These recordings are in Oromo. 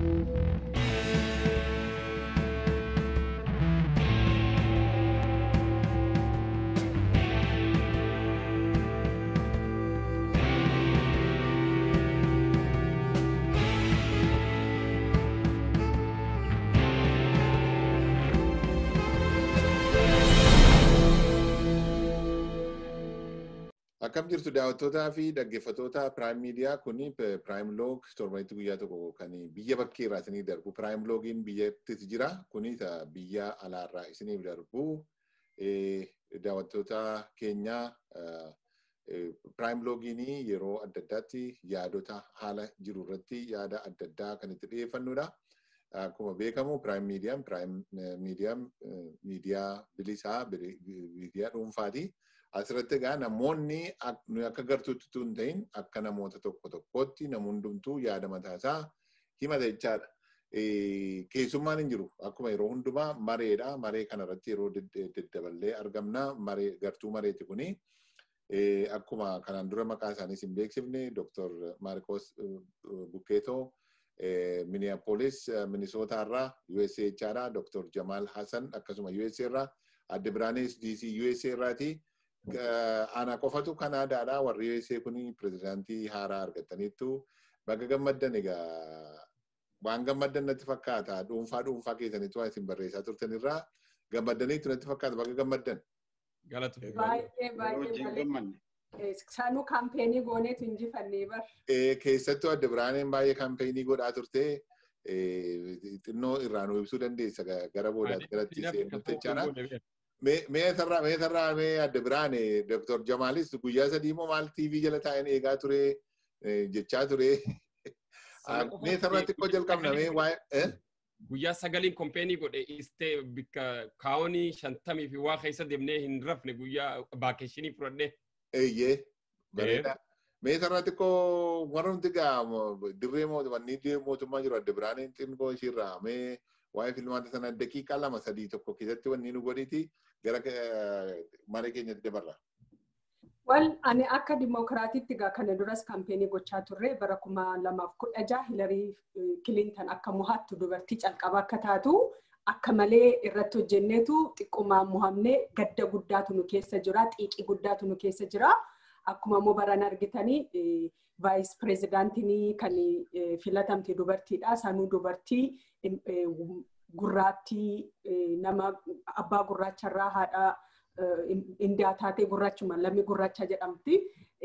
Akkam jirtu daawwattootaa fi dhaggeeffattoota Prime Media kuni Prime Log torbanitti guyyaa tokko kan biyya bakkee irraa isiniif darbu. Prime Logiin biyyattis jira. Kuni biyya alaarraa isiniif darbu. Daawwattoota keenya Prime Logiin yeroo adda addaatti yaadota haala jiru irratti yaada adda addaa kan itti dhiyeeffannudha. Akkuma beekamu Prime Meediyaan Prime Meediyaan miidiyaa bilisaa miidiyaa dhuunfaati. Asirratti egaa namoonni akka gartuutti tun ta'in akka namoota tokko tokkootti namni hundumtuu yaada mataasaa himata jechaadha. Keessummaan hin jiru. Akkuma yeroo hundumaa mareedha. Maree kanarratti yeroo daddaballee argamna. Maree gartuu mareeti kuni. Akkuma kanaan dura maqaa isaaniis hin beeksifne Dr. Maarkos Bukkeetoo Minneapolis Minisoota irraa USA jechaadha. Dr. Jamal Hassan akkasuma USA irraa Adde Biraanis DC USA irraati. ana qofatu kanaadaadha warri USA kuni pirezidaantii haaraa argataniittu bakka gammaddan egaa waan gammaddan natti fakkaata dhuunfaa dhuunfaa keessanitti waan isin barreessaa turtan irraa gammaddaniitu natti fakkaata bakka gammaddan. Baay'ee baay'ee Sanuu kaampeenii gooneetu injifannee bar. Keessattuu adda biraaneen baay'ee kaampeenii godhaa turte xinnoo irraa nu ibsuu dandeessa gara boodaatti garatti seenutti jechaadha. mee sarraa mee sarraa mee adda biraan Dr. Jamaalis guyyaa sadii moo maal TV jala taa'een eegaa ture jechaa ture. Mee sarraa xiqqoo jalqabna mee waa'ee. Guyyaa sagaliin kompeenii godhe istee bikka kaawonii shantamii fi waa keessa deemnee hin rafne guyyaa baakeeshinii fudhadhee. Eeyyee bareeda. Mee sarraa xiqqoo warra nuti gaa dirree mootummaa jiru adda biraan xiqqoo ishiirraa mee waa'ee filmaata sana daqiiqaa lama sadii tokko keessatti wanni nu godhiti gara maree keenyatti dabarra. Wal ani akka dimookiraatiitti gaa kana duras kaampeenii gochaa turre bara kuma lamaaf kudha jaha Hilarii Kilintan akka mo'attu dubartii calqaba akka taatu akka malee irratti hojjenneetu xiqqummaan mo'amnee gadda guddaatu nu keessa jira xiiqii guddaatu nu keessa jira. Akkuma immoo baran argitanii vaayis pireezidaantii kan filatamte dubartiidha. Sanuu dubartii gurraattii nama abbaa gurraacharraa haadha indiyaa taatee gurraachuma lammii gurraacha jedhamti.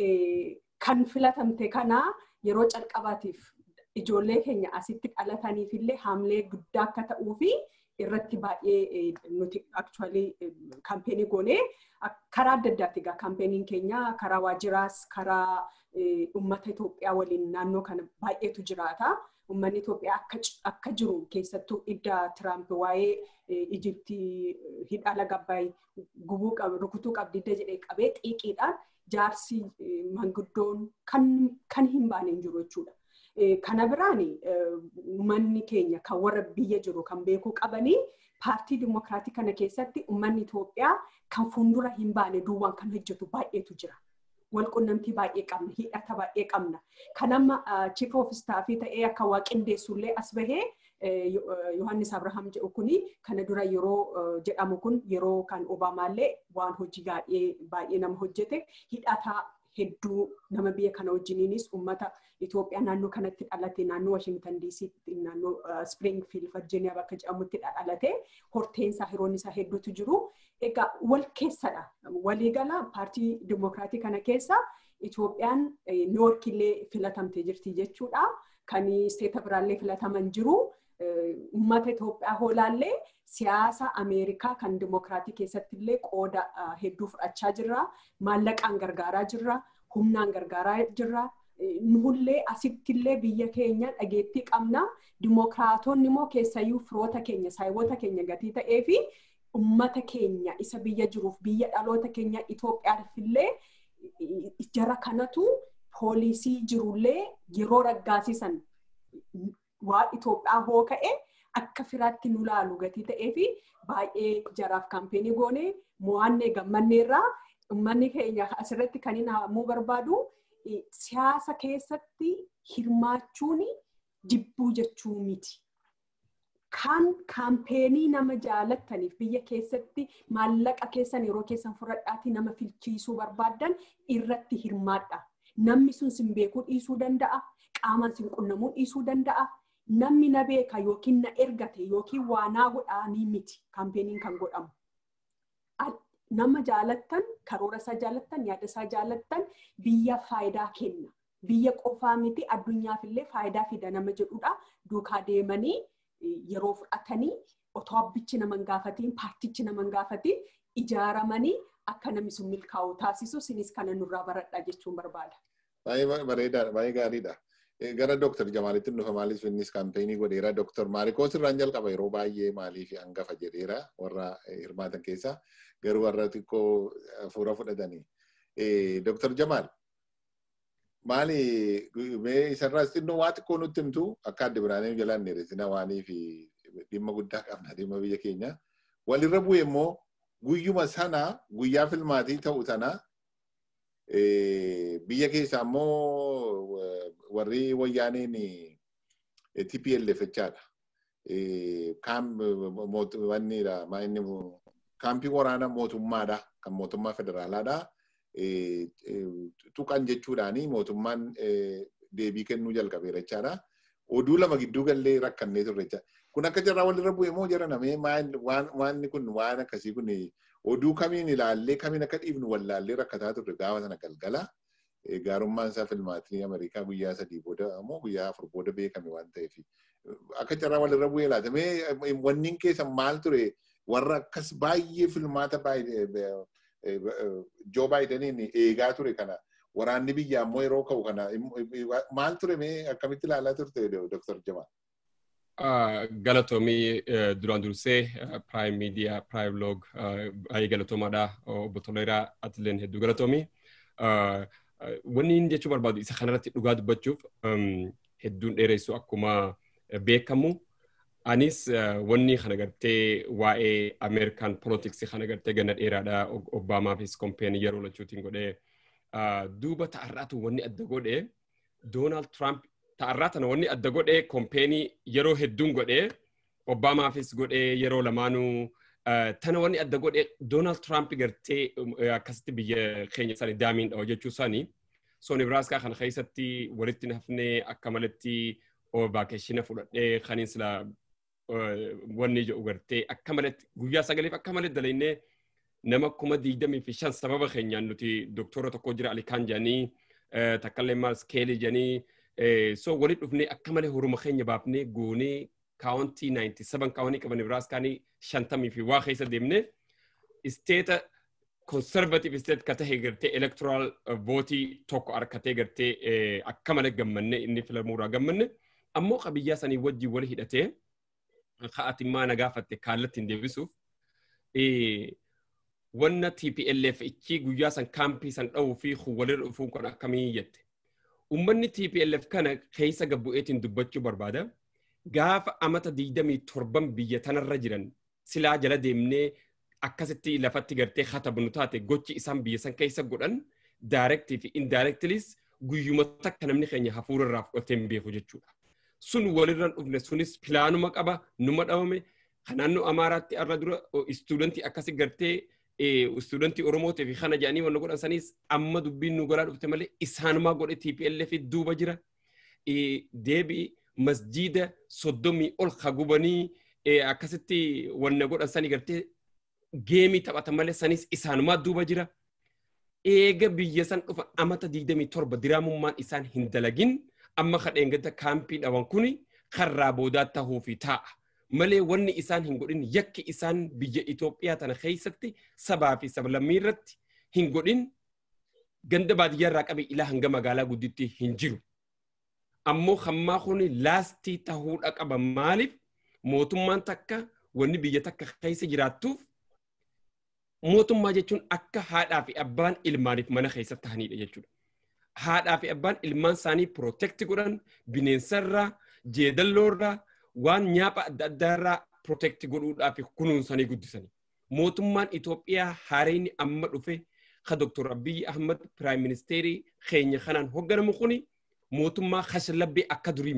Kan filatamte kana yeroo calqabaatiif ijoollee keenya asitti dhalataniif illee haamlee guddaa akka ta'uu fi irratti baay'ee nuti actually kaampeenii goonee karaa adda addaati egaa kaampeenii keenya karaa waajjiraas karaa uummata Itoophiyaa waliin naannoo kana baay'eetu jiraata. Uummanni Itoophiyaa akka jiru keessattuu idda Tiraamp waa'ee Ijiptii hidha laga Abbaay gubuu rukutuu qabdidda jedhee qabee xiiqiidhaan jaarsi manguddoon kan hin baane hin jiru jechuudha. Kana biraan uummanni keenya kan warra biyya jiru kan beekuu qabanii paartii dimokiraatii kana keessatti uummanni Itoophiyaa kan fuuldura hin baane duwwaan kan hojjetu baay'eetu jira. Walqunnamtii baay'ee qabna, hidhata baay'ee qabna. Kan amma chief of staffii ta'ee akka waa qindeessullee as bahee Yohaannis Abrahaam jedhu kuni kana dura yeroo jedhamu kun yeroo kan Obaamaallee waan hojii baay'ee nama hojjete hidhata hedduu nama biyya kana wajjiniinis uummata Itoophiyaa naannoo kanatti dhalate naannoo Washington DC naannoo Springfield Virginia bakka jedhamutti dhalate horteensaa hiroon isaa hedduutu jiru. Egaa wal keessadha. Waliigala paartii dimokiraatii kana keessa Itoophiyaan Niiwoork illee filatamtee jirti jechuudha. Kan isteeta biraallee filataman jiru. Uummata Itoophiyaa hoolaallee siyaasa Ameerikaa kan dimokiraatii keessatti illee qooda hedduu fudhachaa jirra. Maallaqaan gargaaraa jirra. Humnaan gargaaraa jirra. Nullee asittillee biyya keenya dhageettii qabna. Dimokiraatonni immoo keessayyuu firoota keenya, saayiboota keenya gatii ta'ee fi uummata keenya isa biyya jiruuf biyya dhaloota keenya Itoophiyaaf illee jara kanatu poolisii jirullee yeroo raggaasisan waa Itoophiyaa hoo ka'e akka firaatti nu laalu gatii ta'ee fi baay'ee jaraaf kaampeenii goone mo'annee gammanneerraa uummanni keenya asirratti kan hin haamuu barbaadu siyaasa keessatti hirmaachuun jibbuu jechuu miti. Kan kaampeenii nama jaalattaniif biyya keessatti maallaqa keessan yeroo keessan fudhadhaatii nama filchiisuu barbaaddan irratti hirmaadha. Namni sun sin beekuu dhiisuu danda'a. Qaamaan sin qunnamuu dhiisuu danda'a. Namni na beeka yookiin na ergate yookiin waa naa godhaanii miti kaampeenii kan godhamu. Nama jaalattan, karoora isaa jaalattan, yaada isaa jaalattan biyya faayidaa kenna. Biyya qofaa miti addunyaaf illee faayidaa fida nama jedhudha. Duukaa deemanii yeroo fudhatanii otoo abbichi nama hin gaafatiin paartichi nama hin gaafatiin ijaaramanii akka namni sun milkaa'u taasisu sinis kana nurraa baradha jechuun barbaada. Baay'ee bareedaadha, baay'ee gaariidha. Gara Dooktar Jamaalitti dhufa maaliif innis kaampeenii godheera. Dooktar Maarikoos irraan jalqaba yeroo baay'ee maaliif hangafa jedheera warra hirmaatan keessaa garuu warra xiqqoo fuula fudhatanii. Dooktar Jamaal maali mee isarraas xinnoo waa xiqqoo nutti himtu akka adda biraanee jalaan dheeresina waanii fi dhimma guddaa qabna dhimma biyya keenya. Walirra bu'e immoo guyyuma sana guyyaa filmaatii ta'u sana biyya keessaa immoo warri wayyaaneen TPLF jechaadha. Kaampii waraana mootummaadha kan mootummaa federaalaadha. Tuqan jechuudhaani mootummaan deebii kennuu jalqabeera jechaadha. Oduu lama gidduu gallee rakkannee turre jechaadha. Kun akka jarraa walirra bu'e moo jara namee waanni kun waan akkasii kun oduu kamiin ilaallee kamiin akka dhiifnu wallaallee rakkataa turre gaafa sana galgala. Gaarummaan isaa filmaatii Ameerikaa guyyaa sadii booda ammoo guyyaa afur booda beekame waan ta'eef. Akka jarraa walirra bu'ee laata mee wanni keessan maal ture warra akkas baay'ee filmaata Joo Baayidaniin eegaa ture kana waraanni biyyaa immoo yeroo ka'u kana maal ture mee akkamitti ilaalaa turte Dr. Jamal? Galatoomii duraan dursee Prime Media, Prime Log baay'ee galatoomaadha. Obbo Toleeraa Atileen hedduu galatoomii. Wanni inni jechuu barbaadu isa kanarratti dhugaa dubbachuuf hedduun dheeressu akkuma beekamu. Anis wanni kana gartee waa'ee Ameerikaan poolitiksii kana gartee ganna dheeraadha Obaamaafis kompeenii yeroo lachuutiin godhee duuba ta'arraatu wanni adda godhee Doonaald Tiraamp ta'arraa tana wanni adda godhee kompeenii yeroo hedduun godhee Obaamaafis godhee yeroo lamaanuu tana wanni adda godhee Doonaald Tiraamp gartee akkasitti biyya keenya isaanii daamiin dhawa jechuu isaanii soo Nebraaskaa kana keessatti walitti hafnee akka malatti vaakeeshina fudhadhee kaniin sila wanni jedhu gartee akka malatti guyyaa sagaleef akka malee dalaynee nama kuma digdamii fi shan sababa keenyaan nuti doktora tokko jira alikaan jedhanii takkallee maal skeelii jedhanii so walitti dhufnee akka malee horuma keenya baafnee goonee kaawuntii 97 kaawunii qaban Nebraaskaanii shantamii fi waa keessa deemnee isteeta conservative state ka tahe gartee electoral vootii tokko harkatee gartee akka malee gammanne inni filamuurraa gammanne ammoo qabiyyaa sanii wajjin wali hidhatee ka'atimmaa na gaafatte kaallatti hin deebisuuf wanna TPLF ichi guyyaa san kaampii san dha'uu fi walirra dhufuun kun akkamii jette. Uummanni TPLF kana keessa gabbu'eetiin dubbachuu barbaada. Gaafa amata digdamii torban biyya tanarra jiran silaa jala deemnee akkasitti lafatti gartee katabnu taate gochi isaan biyya san keessa godhan daayirektii fi indaayirektilis guyyuma takka namni keenya hafuura irraa fudhatee hin beeku jechuudha. Sun walirra dhufne sunis pilaanuma qaba numa dhabame naannoo Amaaraatti irra dura istuudantii akkasi gartee istuudantii Oromootii fi kana jedhanii wanna godhan sanis amma dubbiin nu garaa dhufte malee isaanumaa godhe TPLF duuba jira. Deebii masjiida soddomii ol hagubanii akkasitti wanna godhan sanii gartee geemii taphatan malee sanis isaanumaa duuba jira. Eega biyya san dhufa amata digdamii torba diraamummaan isaan hin dalagin amma kadheengata kaampii dhawan kuni karraa boodaa tahuu fi taa'a. Malee wanni isaan hin godhin yakki isaan biyya Itoophiyaa tana keessatti sabaa fi sablammii irratti hin godhin ganda baadiyyaa irraa qabe ilaa hanga magaalaa gudditti hin jiru. Ammoo hammaa kuni laastii tahuudha qaba maaliif mootummaan takka wanni biyya takka keessa jiraattuuf mootummaa jechuun akka haadhaa fi abbaan ilmaaniif mana keessa tahanidha jechuudha. Haadhaa fi abbaan ilmaan isaanii pirootekti godhan bineensarraa, jeedalloorraa, waan nyaapha adda addaarraa pirootekti godhuudhaa fi kunuunsanii guddisanii. Mootummaan Itoophiyaa haareen amma dhufe ka Dr. Abiyyi Ahmad Piraayim Ministeerii keenya kanaan hoogganamu kuni mootummaa kashlabbii akka durii miti.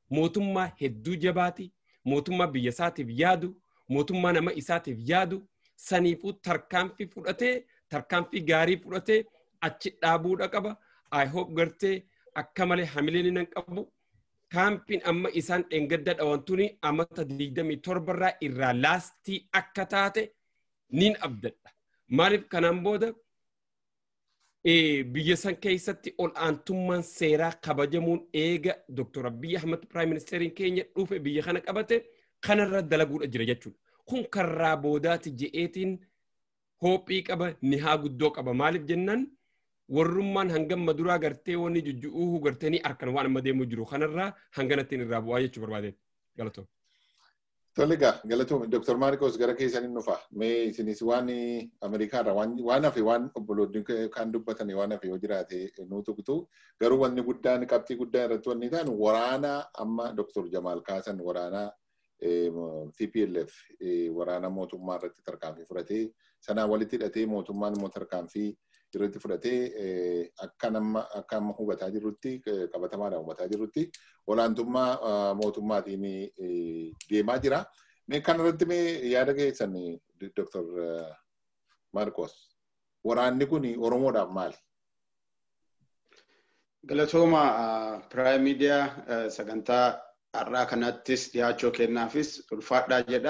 mootummaa hedduu jabaati mootummaa biyya isaatiif yaadu mootummaa nama isaatiif yaadu saniifuu tarkaanfii fudhatee tarkaanfii gaarii fudhatee achi dhaabuudha qaba i hope gartee akka malee hamileen nan qabu kaampiin amma isaan dheengadda dhawantuni amata 27 irraa irraa laastii akka taate nin abdadha maaliif kanaan booda biyya san keessatti ol aantummaan seeraa kabajamuun eega Dr. Abiy Ahmed Prime Ministeriin keenya dhufe biyya kana qabate kanarra dalaguudha jira jechuudha. Kun karraa boodaati je'eetiin hoophii qaba ni haa guddoo qaba maaliif jennaan warrummaan hangam maduraa gartee wanni jujju'uu gartee ni harkan waan amma deemu jiru kanarraa hanganattiin irraa bu'aa jechuu barbaadeet galatoom. Tole egaa galatoom Dr. Maarikos gara keessaniin dhufa. Mee isinis waan Ameerikaarra waan hafe waan obboloonni kan dubbatan waan hafe yoo jiraate nu tuqtu garuu wanni guddaan qabxii guddaa irratti wanni ta'an waraana amma Dr. Jamaal Kaasan waraana TPLF waraana mootummaa irratti tarkaanfii fudhatee sanaan walitti hidhatee mootummaan immoo tarkaanfii irratti fudhatee akka nama akka amma hubataa jirrutti qabatamaadhaan hubataa jirrutti olaantummaa mootummaatiin deemaa jira. Mee kanarratti mee yaada keessan Dr. Marcos waraanni kun Oromoodhaaf maali? Galatooma Piraayim Miidiyaa sagantaa har'aa kanattis dhiyaachuu kennaafis ulfaadhaa jedha.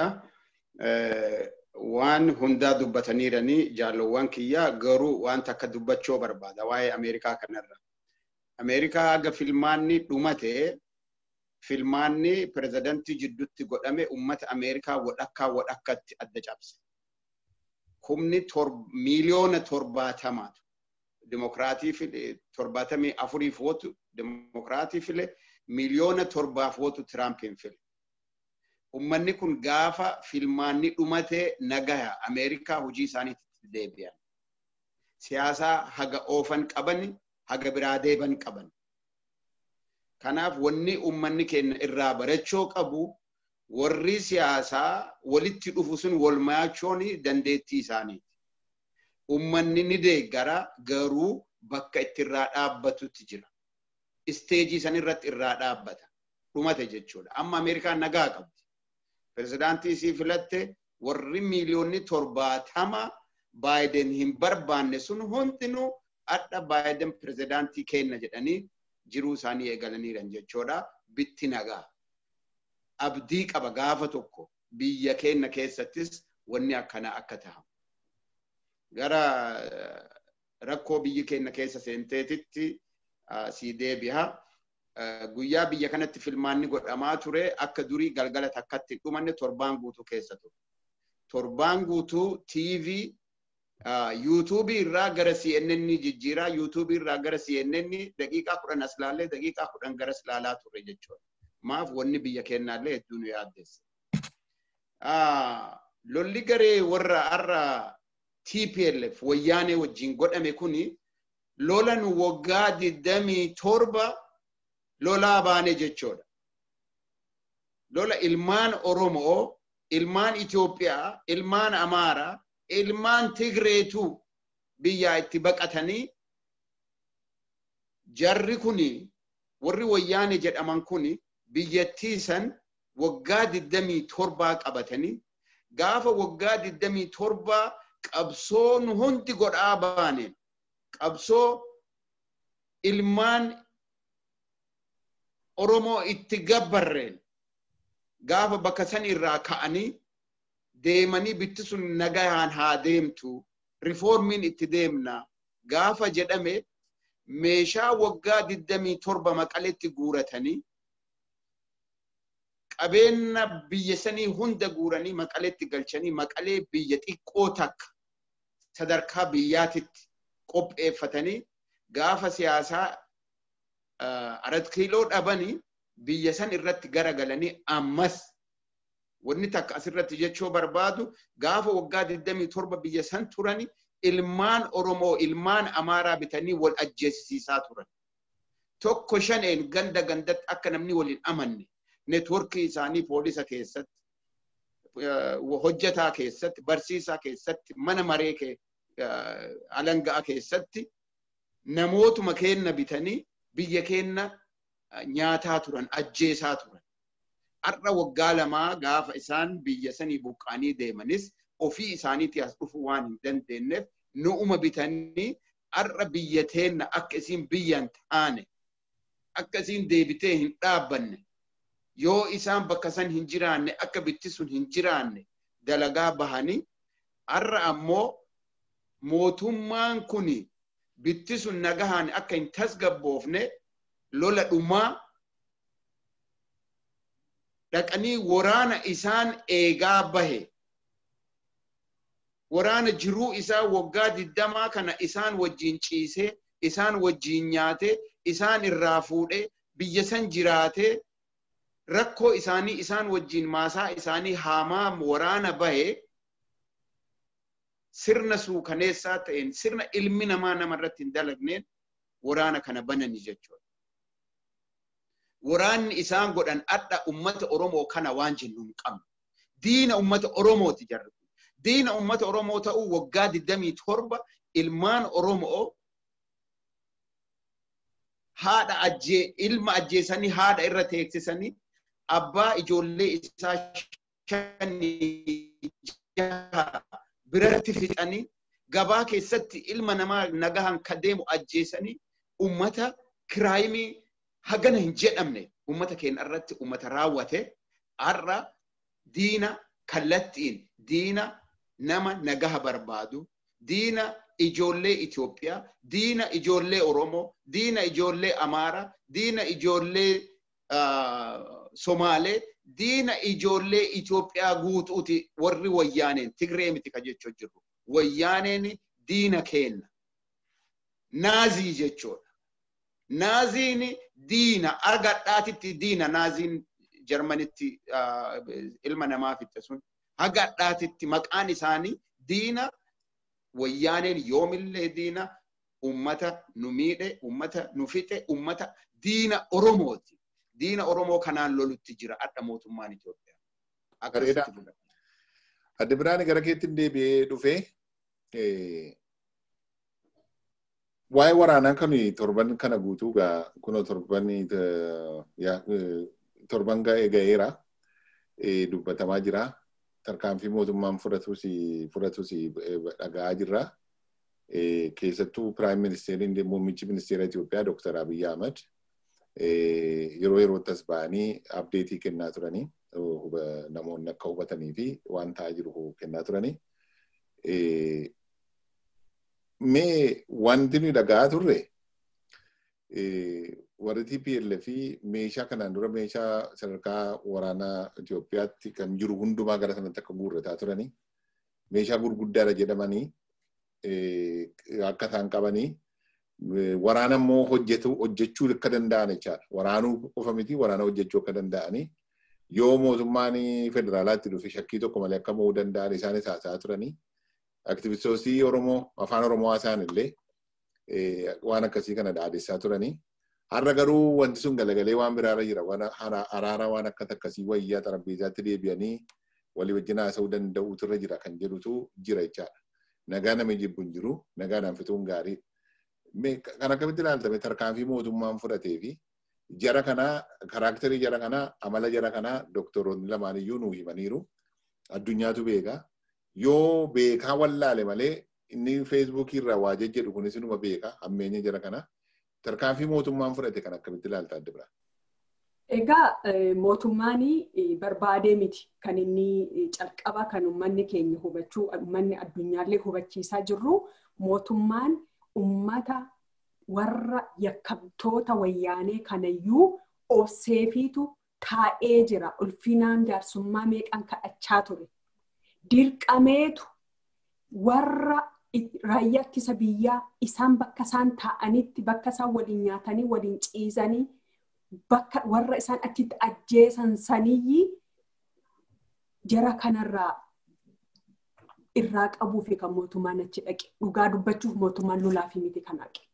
waan hundaa dubbataniiranii jaalowwan kiyyaa garuu waan takka dubbachuu barbaada waa'ee Ameerikaa kanarra. Ameerikaa haga filmaanni dhumate filmaanni pirezidantii jidduutti godhame ummata Ameerikaa wadhakkaa wadhakkatti adda cabse. Humni miiliyoona torbaatamaatu dimokiraatii file torbaatamii afuriif wootu dimokiraatii file miiliyoona torbaaf wootu Tiraampiin file. ummanni kun gaafa filmaanni dhumate nagaya Ameerikaa hojii isaaniitti deebi'an. Siyaasaa haga oofan qaban haga biraa deeban qaban. Kanaaf wanni ummanni keenya irraa barachuu qabu warri siyaasaa walitti dhufu sun wal mayachuun dandeettii isaaniiti. Ummanni ni deeggara garuu bakka itti irraa dhaabbatutti jira. Isteejii san irratti irraa dhaabbata. Dhumate jechuudha. Amma Ameerikaan nagaa qabdi. pirezidaantii isii filatte warri miiliyoonni torbaatama baayiden hin barbaanne sun hundinuu adda baayiden pirezidaantii kenna jedhanii jiruu isaanii eegalaniiran jechuudha bitti nagaa. Abdii qaba gaafa tokko biyya keenya keessattis wanni akkana akka tahamu. Gara rakkoo biyyi keenya keessa seenteetitti sii deebi'a. guyyaa biyya kanatti filmaanni godhamaa ture akka durii galgala takkatti dhumanne torbaan guutuu keessa ture. Torbaan guutuu TV yuutuubii irraa gara CNN jijjiiraa yuutuubii irraa gara CNN daqiiqaa kudhan as laallee daqiiqaa kudhan gara as laalaa ture jechuudha. Maaf wanni biyya keenyaallee hedduu nu yaaddeessa. Lolli garee warra har'a TPLF wayyaanee wajjin godhame kuni lola nu waggaa digdamii torba lolaa baane jechuudha. Lola ilmaan Oromoo, ilmaan Itoophiyaa, ilmaan Amaaraa, ilmaan Tigreetu biyyaa itti baqatanii jarri kuni warri wayyaane jedhaman kuni biyyattii san waggaa digdamii torbaa qabatanii gaafa waggaa digdamii torbaa qabsoo nu hundi godhaa baane qabsoo ilmaan Oromoo itti gabbarreen gaafa bakka san irraa ka'anii deemanii bitti sun nagayaan haa deemtu rifoormiin itti deemna gaafa jedhame meeshaa waggaa digdamii torba maqaletti guuratanii qabeenya biyya sanii hunda guuranii maqaletti galchanii maqalee biyya xiqqoo takka sadarkaa biyyaatitti qopheeffatanii gaafa siyaasaa arat kiiloo dhabanii biyya san irratti garagalanii ammas wanni takka asirratti jechuu barbaadu gaafa waggaa 27 biyya san turani ilmaan Oromoo ilmaan Amaaraa bitanii wal ajjeesisaa turan. Tokko shaneen ganda gandatti akka namni waliin amanne neetworkii isaanii poolisa keessatti hojjetaa keessatti barsiisaa keessatti mana maree alangaa keessatti namootuma keenna bitanii biyya keenna nyaataa turan ajjeesaa turan. Har'a waggaa lamaa gaafa isaan biyya sanii buqqaanii deemanis ofii isaaniitii as dhufuu waan hin dandeenyeef nu'uma bitanii har'a biyya teenna akka isiin biyyan taane akka isiin deebitee hin dhaabbanne yoo isaan bakka san hin jiraanne akka bitti sun hin jiraanne dalagaa bahanii har'a ammoo mootummaan kun bitti sun nagahaan akka hin tasgabboofne lola dhumaa dhaqanii waraana isaan eegaa bahe waraana jiruu isaa waggaa digdamaa kana isaan wajjiin ciisee isaan wajjiin nyaatee isaan irraa fuudhee biyya san jiraatee rakkoo isaanii isaan wajjiin maasaa isaanii haamaa waraana bahe sirna suukaneessaa ta'een sirna ilmi namaa namarratti hin dalagneen waraana kana banani jechuudha. Waraanni isaan godhan adda ummata Oromoo kana waan jennu hin qabnu. Diina ummata Oromooti jarri. Diina ummata Oromoo ta'uu waggaa 27 ilmaan Oromoo haadha ajjee ilma ajjeesanii haadha irra teeksisanii abbaa ijoollee isaa shanii jaha biratti fixanii gabaa keessatti ilma namaa nagahan ka deemu ajjeesanii ummata kiraayimii hagana hin jedhamne ummata keenya irratti ummata raawwate har'a diina kallattiin diina nama nagaha barbaadu diina ijoollee Itoophiyaa, diina ijoollee Oromoo, diina ijoollee Amaaraa, diina ijoollee Somaalee, diina ijoollee Itoophiyaa guutuuti warri wayyaaneen Tigree miti ka jechuu jirru. Wayyaaneen diina kenna. Naazii jechuudha. Naaziin diina argadhaatitti diina naaziin Jarmanitti ilma namaa fixe sun hagadhaatitti maqaan isaanii diina wayyaaneen yoomillee diina ummata nu miidhe ummata nu fixe ummata diina Oromooti. Diina Oromoo kanaan lolutti jira adda mootummaan Itoophiyaa. Bareeda. Adde Biraan gara keetti deebi'ee dhufee waa'ee waraanaa kan torban kana guutuu gaa kunoo torban torban ga'ee ga'eera dubbatamaa jira. Tarkaanfii mootummaan fudhatus fudhatus dhaga'aa jirra. Keessattuu Piraayim Ministeeriin muummichi ministeera Itoophiyaa Dooktar Abiyyi Ahmad yeroo yerootti as ba'anii abdeetii kennaa turanii namoonni akka hubatanii fi waan ta'aa jiru kennaa turanii. Mee wanti nuyi dhaga'aa turre warri TPLF fi meeshaa kanaan dura meeshaa sadarkaa waraanaa Itoophiyaatti kan jiru hundumaa gara sanatti akka guurrataa turanii meeshaa gurguddaadha jedhamanii akka isaan qabanii waraana immoo hojjetu hojjechuu akka danda'an jechaadha. Waraanuu qofa miti waraana hojjechuu akka danda'anii yoo mootummaan federaalaatti dhufe shakkii tokko malee akka mo'uu danda'an isaanis haasa'aa turanii aktivistoosii Oromoo afaan Oromoo haasa'an illee waan akkasii kana dhaadessaa turanii. Har'a garuu wanti sun galagalee waan biraarra jira. Araara waan akka akkasii wayyaa xarabbeezaatti deebi'anii walii wajjin haasa'uu danda'uutu irra jira kan jedhutu jira jechaadha. Nagaa nama jibbu hin jiru. Nagaadhaan fixuun gaarii. Kan akkamitti ilaaltame tarkaanfii mootummaan fudhatee fi jara kanaa karaakterii jara kanaa amala jara kanaa doktoroonni lamaan iyyuu nuu himaniiru. Addunyaatu beeka. Yoo beekaa wallaale malee inni feesbuukii irraa waa jejjedhu kunis inuma beeka hammeenya jara kanaa. tarkaanfii mootummaan fudhate kan akkamitti ilaalta adda biraa? Egaa mootummaan barbaadee miti kan inni calqaba kan uummanni keenya hubachuu uummanni addunyaallee hubachiisaa jirru mootummaan uummata warra yakkamtoota wayyaanee kanayyuu obseefiitu taa'ee jira ulfinaan jaarsummaa meeqan kadhachaa ture. Dirqameetu warra raayyaa ittisa biyyaa isaan bakka isaan taa'anitti bakka isaan waliin nyaatanii waliin ciisanii bakka warra isaan achitti ajjeesan saniyyi jara kanarraa irraa qabuu fi kan mootummaan achi dhaqe dhugaa dubbachuuf mootummaan lolaa fi miti kan dhaqe.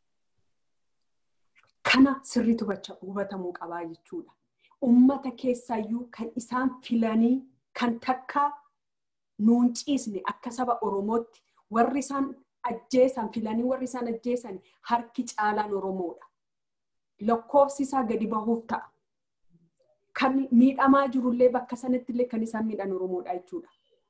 Kana sirriitu hubatamuu qabaa jechuudha. Uummata keessaayyuu kan isaan filanii kan takka nuun ciisne akka saba Oromootti warri isaan ajjeesan filanii warri isaan ajjeesan harki caalaan Oromoodha. lakkoofsi isaa gadi bahuuf ta'a. Kan miidhamaa jirullee bakka sanatti illee kan isaan miidhan Oromoodha jechuudha.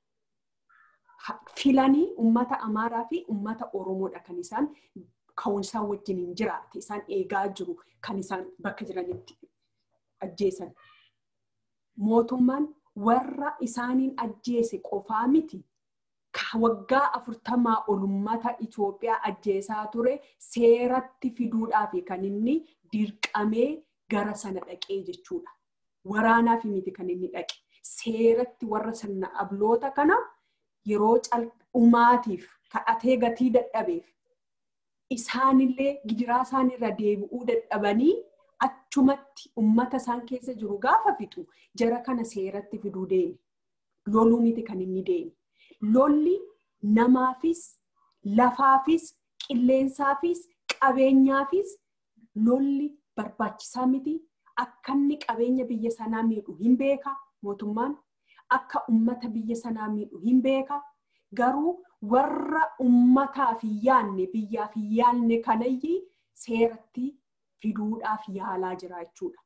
Filanii uummata Amaaraa fi uummata Oromoodha kan isaan ka'umsaa wajjin hin jiraate isaan eegaa jiru kan isaan bakka jiranitti ajjeesan. Mootummaan warra isaaniin ajjeese qofaa miti. Waggaa afurtamaa ol uummata Itoophiyaa ajjeesaa ture seeratti fiduudhaaf kan inni dirqamee gara sana dhaqee jechuudha. Waraanaaf miti kan inni dhaqe. Seeratti warra sirna abloota kana yeroo umaatiif kadhatee gatii dadhabeef isaanillee gidiraa isaanirra deebi'uu dadhabanii achumatti ummata isaan keessa jiru gaafa fixu jara kana seeratti fiduu deeme. Loluu miti kan inni deeme. Lolli namaafis, lafaafis, qilleensaafis, qabeenyaafis lolli barbaachisaa miti. Akka inni qabeenya biyya sanaa miidhu hin beeka mootummaan. Akka ummata biyya sanaa miidhu hin beeka. Garuu warra ummataaf hin yaanne biyyaaf hin yaanne kanayyi seeratti fiduudhaaf yaalaa jira jechuudha.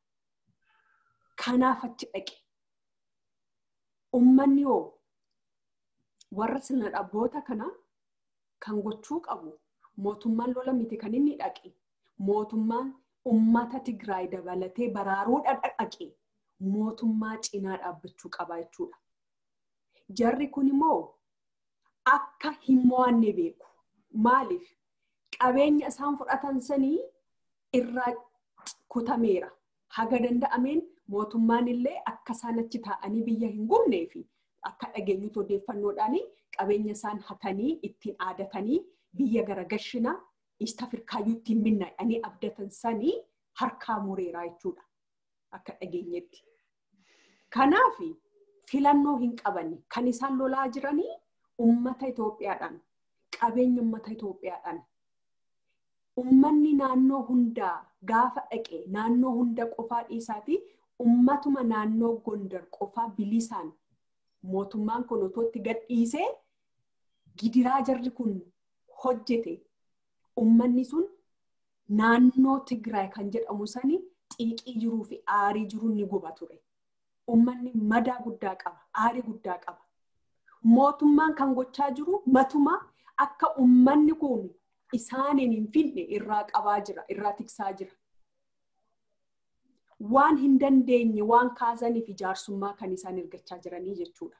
Kanaaf achi dhaqe. Ummanni hoo warra sirna dhabboota kana kan gochuu qabu mootummaan lola miti kan inni dhaqe. Mootummaan ummata Tigraay dabalatee baraaruudha dhaqe. Mootummaa cinaa dhaabbachuu qaba jechuudha. Jarri kun immoo akka hin mo'anne beeku. Maaliif? Qabeenya isaan fudhatan sanii irraa kutameera. Haga danda'ameen mootummaan illee akka isaan achi taa'anii biyya hin gubnee fi akka dhageenyutu odeeffannoodhaan qabeenya isaan hatanii ittiin aadatanii biyya gara gashinaa East Afrikaayyuu ittiin minnaa'anii abdatan sanii harkaa mureera jechuudha. Akka dhageenyetti. Kanaaf filannoo hin qabanne kan isaan lolaa jiranii uummata Itoophiyaadhaan qabeenya uummata Itoophiyaadhaan ummanni naannoo hundaa gaafa dhaqe naannoo hunda qofaa dhiisaati ummatuma naannoo gondar qofaa bilisaan mootummaan kun otootti gadhiisee gidiraa jarri kun hojjete ummanni sun naannoo Tigraay kan jedhamu sani xiiqii jiruu fi aarii jiru ni guba ture. Ummanni madaa guddaa qaba, aarii guddaa qaba. Mootummaan kan gochaa jiru matuma akka ummanni kun isaaniin hin finne irraa qabaa jira, irraa tiksaa jira. Waan hin dandeenye waan kaasaniif ijaarsummaa kan isaan ergachaa jiranii jechuudha.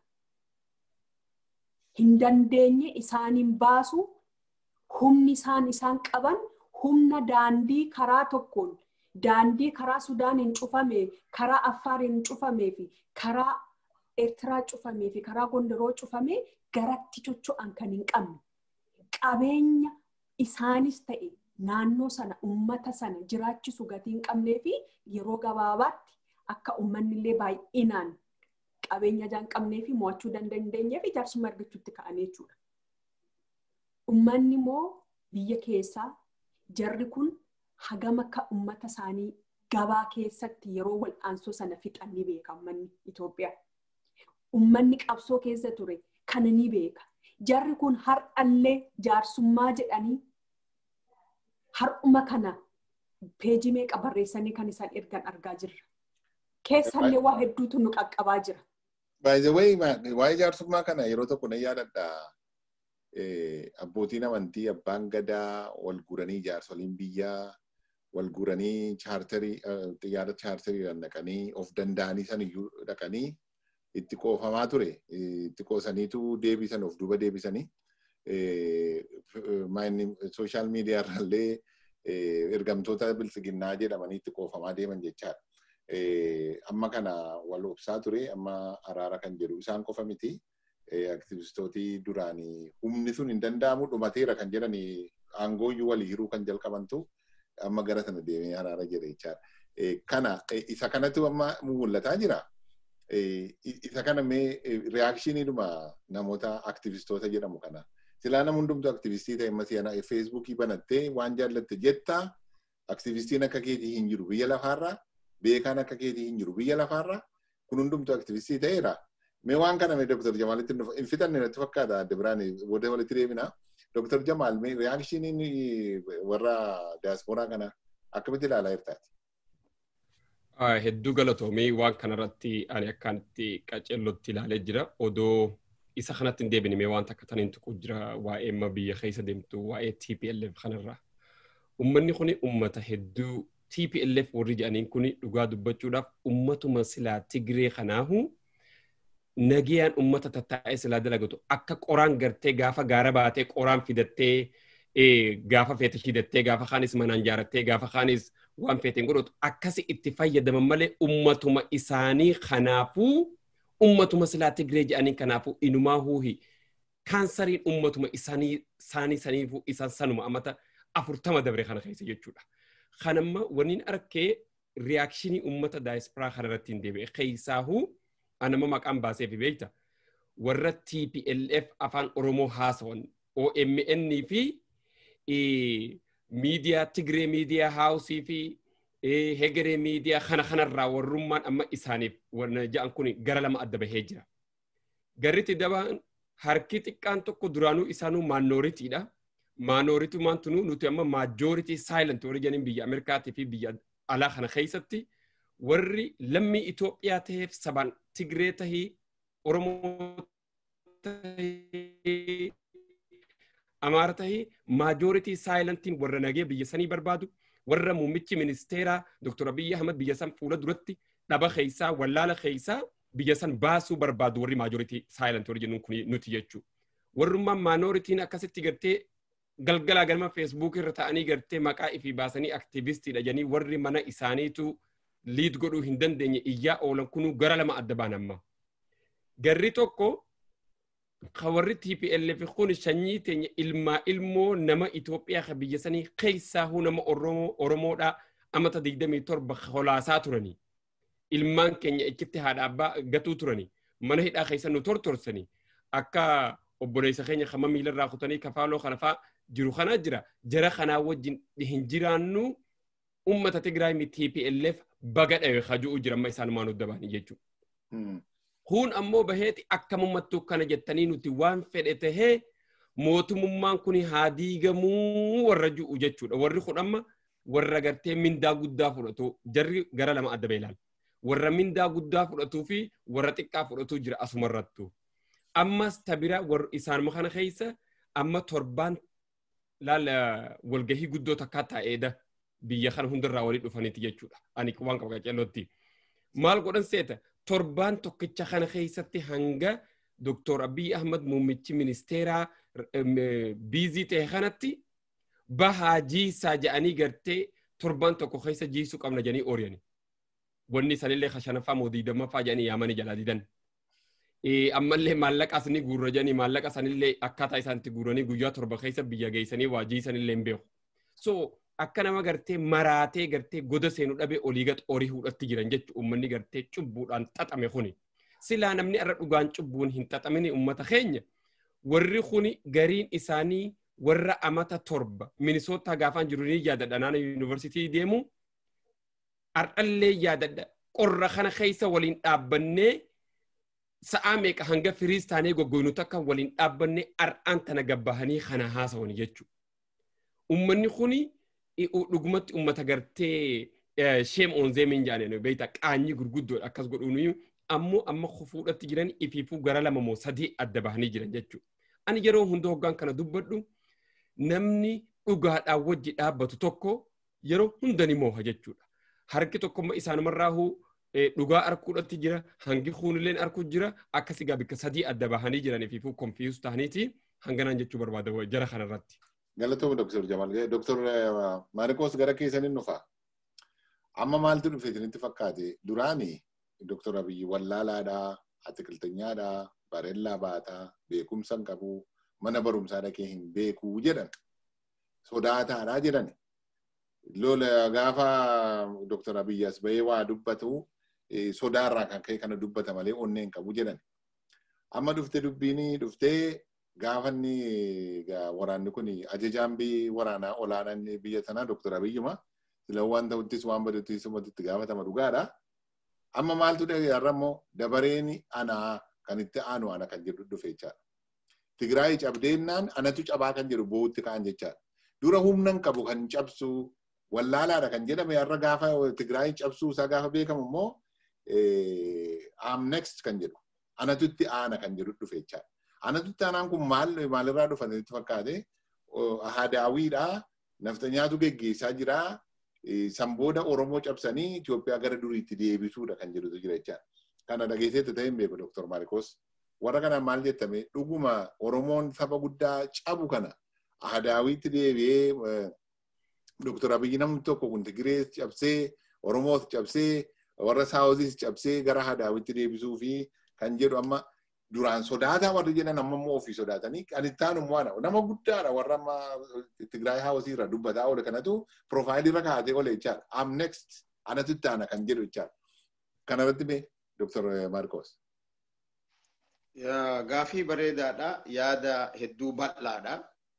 Hin dandeenye isaaniin baasu humni isaan isaan qaban humna daandii karaa tokkoon daandii karaa Sudaaniin cufame, karaa Affaariin cufamee fi karaa Eertiraa cufamee fi karaa Gondoroo cufamee garatti chocho'an kan hin qabne. Qabeenya isaanis ta'e naannoo sana uummata sana jiraachisu gatii hin qabnee fi yeroo gabaabaatti akka uummanni illee baay'inaan qabeenya ijaa hin qabnee fi mo'achuu dandeenyee fi ijaarsummaa argachuutti ka'anii jechuudha. Uummanni immoo biyya keessaa jarri kun hagam akka uummata isaanii gabaa keessatti yeroo wal'aansoo sana fixan ni beeka uummanni Itoophiyaa. Uummanni qabsoo keessa ture kana ni beeka. Jarri kun har'allee jaarsummaa jedhanii har'uma kana peejii meeqa barreessanii kan isaan ergan argaa jirra. Keessallee waa hedduutu nu qaqqabaa jira. By the way, waa'ee jaarsummaa kana yeroo tokko nan yaadadha. Abbootiin amantii abbaan gadaa wal guranii jaarsoliin biyyaa wal guranii chaartarii xiyyaara chaartariidhaan dhaqanii of danda'anii san iyyuu dhaqanii itti qoofamaa ture. Itti qoosaniitu deebisan of duuba deebisanii sooshaal miidiyaa irraallee ergamtoota bilisiginnaa jedhamanii itti qoofamaa deeman jechaadha. Amma kana wal obsaa ture amma araara kan jedhu isaan qofa miti. Aktiivistootii duraanii humni sun hin danda'amu dhumateera kan jedhanii aangooyyuu walii hiruu kan jalqabantu amma gara sana deemee araara jedhe jechaadha. Kana isa kanatu amma mul'ataa jira. Isa kana mee reaakshiniidhuma namoota aktiivistoota jedhamu kana. Silaa nama hundumtu aktiivistii ta'e amma si'ana feesbuukii banattee waan jaallatte jetta aktiivistiin akka keetii hin jiru biyya lafaarraa beekaan akka keetii hin jiru biyya lafaarraa kun hundumtu aktiivistii ta'eera. Mee waan kana mee Dr. Jamaalitti hin fitanne natti fakkaata adda biraan booda walitti deemina. Dr. Jamaal mee reaakshiniin warra diyaasporaa kana akkamitti ilaalaa jirtaati? Hedduu galatoomii waan kanarratti ani akkaanitti qaceellotti ilaalee jira. Odoo isa kanatti hin deebine waan takka taniin tuqu jira waa'ee amma biyya keessa deemtu waa'ee TPLF kanarraa. Uummanni kun uummata hedduu TPLF warri jedhaniin kun dhugaa dubbachuudhaaf uummatuma silaa Tigree kanaahu nagayaan uummata tattaa'ee silaa dalagatu akka qoraan gartee gaafa gaara baatee qoraan fidattee gaafa feete shidattee gaafa kaanis manaan jaarattee gaafa kaanis waan feeteen godhatu akkasi itti fayyadaman malee ummatuma isaanii kanaafuu ummatuma silaa Tigree jedhanii kanaafuu inumaa huuhi kaansariin ummatuma isaanii isaanii saniifuu isaan sanuma amata afurtama dabre kana keessa jechuudha. Kanamma waniin arkee riyaakshinii ummata daayispiraa kanarratti hin deebi'e keessaahuu anama maqaan baasee fi beekta warra TPLF afaan Oromoo haasawan OMN fi miidiyaa Tigree miidiyaa haawusii fi hegeree miidiyaa kana kanarraa warrummaan amma isaaniif warra ja'an kun gara lama adda bahee jira. Garritti dabaan harki xiqqaan tokko duraanuu isaanuu maanooritiidha. Maanooritumaan tunuu nuti amma maajooritii saayilent warri jedhaniin biyya Ameerikaatii fi biyya alaa kana keessatti warri lammii Itoophiyaa ta'eef sabaan Tigree tahii Oromoo tahii Amaara tahii maajooritii saayilantiin warra nagee biyya sanii barbaadu warra muummichi ministeeraa Dr. Abiyyi Ahmad biyya san fuula duratti dhaba keessaa wallaala keessaa biyya san baasuu barbaadu warri maajooritii saayilantii warri jennuun kun nuti jechuu. Warrummaan maanooritiin akkasitti gartee galgalaa galma feesbuuk irra ta'anii gartee maqaa ifii baasanii aktiivistiidha jedhanii warri mana isaaniitu liid godhuu hin dandeenye iyyaa oolan kunuu gara lama adda baan amma. Garri tokko warri TPLF kun sanyii teenya ilmaa ilmoo nama Itoophiyaa ka biyya sanii keessaahuu nama Oromoodhaa amata 27 holaasaa turanii. Ilmaan keenya ichitti haadha abbaa gatuu turanii. Mana hidhaa keessa nu tortorsanii. Akka obboleessa keenya kama miilarraa kutanii kafaaloo kana fa'aa jiru kana jira. Jara kanaa wajjin hin jiraannu ummata Tigraay mi TPLF baga dhawe kaju'u jira amma isaan maanu dabaanii jechuudha. kun ammoo baheeti akkamummattuu kana jettanii nuti waan fedhe tahee mootummaan kun haa diigamuu warra ju'u jechuudha. Warri kun amma warra gartee mindaa guddaa fudhatu jarri gara lama adda beelaan. Warra mindaa guddaa fudhatuu fi warra xiqqaa fudhatu jira asumarrattu. Ammas tabira isaanuma kana keessa amma torbaan laala walgahii guddoo takkaa taa'eedha biyya kana hundarraa walii dhufaniiti jechuudha. Ani waan qaba qaceellootti. Maal godhan seeta? torbaan tokkicha kana keessatti hanga Dr. Abiy Ahmad muummichi ministeeraa biizii ta'e kanatti bahaa jiisaa jedhanii gartee torbaan tokko keessa jiisuu qabna jedhanii ooriyani. Wanni sanillee shanaffaa moo digdammaffaa jedhanii yaamanii jalaa didan. Ammallee maallaqa ni guurra jedhanii maallaqa sanillee akkaataa isaanitti guuranii guyyaa torba keessa biyya geessanii waa jiisanillee hin beeku. So akka nama gartee maraatee gartee goda seenuu dhabee olii gad horii hudhatti jiran jechuudha uummanni gartee cubbuudhaan xaxame kuni. Silaa namni irra dhugaan cubbuun hin xaxamini uummata keenya warri kuni gariin isaanii warra amata torba minisootaa gaafaan jiru ni yaadadha naannoo yuunivarsiitii deemu ardhallee yaadadha qorra kana keessa waliin dhaabbannee sa'aa meeqa hanga firiis taanee goggoynu takka waliin dhaabbannee ar'aan tana gabbahanii kana haasawani jechuudha. Uummanni kuni dhugumatti uummata gartee sheem onzeemiin jaaneen beekta qaanyii gurguddoodha akkas godhuun ammoo amma fuudhatti jiran ifiifuu gara lama moo sadii adda bahanii jiran jechuudha. Ani yeroo hunda hoggaan kana dubbadhu namni dhugaadhaan wajji dhaabbatu tokko yeroo hunda ni mooha jechuudha. Harki tokkommoo isaanumarraahuu dhugaa arkuudhatti jira hangi kuunilleen arkuu jira akkasii gaa bikka sadii adda bahanii jiran ifiifuu konfiisus ta'aniiti hanganaan jechuu barbaada jara kanarratti. Galatooma Dr. Jamal. Dr. Maariqoos gara keessaniin dhufa. Amma maaltu dhufe isinitti fakkaate? Duraani Dr. Abiyyi wallaalaadhaa, atiqilteenyaadhaa, bareellaa baataa, beekumsa hin qabu, mana barumsaa dhaqee hin beekuu jedhan. Sodaataadhaa jedhan. Lola gaafa Dr. Abiyyi as bahee waa dubbatu sodaarraa kan ka'e kana dubbata malee onnee hin qabu jedhan. Amma dhufte dubbiini dhuftee gaafa inni waraanni kun ajajaan waraanaa olaanaan biyya sanaa Dr. Abiyyuma sila waan ta'uttis waan badattis itti gaafatama dhugaadha. Amma maaltu dhagaarra immoo dabareen anaa kan itti aanu ana kan jedhu dhufe jechaadha. Tigraay cabdeennaan anatu cabaa kan jedhu boo'utti ka'an jechaadha. Dura humnan qabu kan cabsu wallaalaadha kan jedhame har'a gaafa Tigraay cabsuu isaa gaafa beekamu immoo am next kan jedhu anatutti aana kan jedhu dhufe jechaadha. Anatutti aanaan kun maal maalirraa dhufan itti fakkaate ahadaawiidha naftanyaatu geggeessaa jira san booda Oromoo cabsanii Itoophiyaa gara duriitti deebisuudha kan jedhutu jira jechaadha. Kana dhageesseetti ta'e hin beeku Dr. Maarikos. Warra kanaan maal jettame dhuguma Oromoon saba guddaa cabu kana ahadaawiitti deebi'ee Dr. Abiyyi namni tokko kun Tigirees cabsee Oromoos cabsee warra Saawuzis cabsee gara ahadaawiitti deebisuu fi kan jedhu amma duraan sodaataa warri jedhan amma immoo ofii sodaatanii kan itti aanu immoo nama guddaadha warra amma Tigraay Haawusii irra dubbataa oole kanatu piroofaayilii irra kaa'atee oole jechaadha. Am next anatu itti aana kan jedhu jechaadha. Kanarratti mee Dr. Marcos. Gaafii bareedaadha. Yaada hedduu bal'aadha.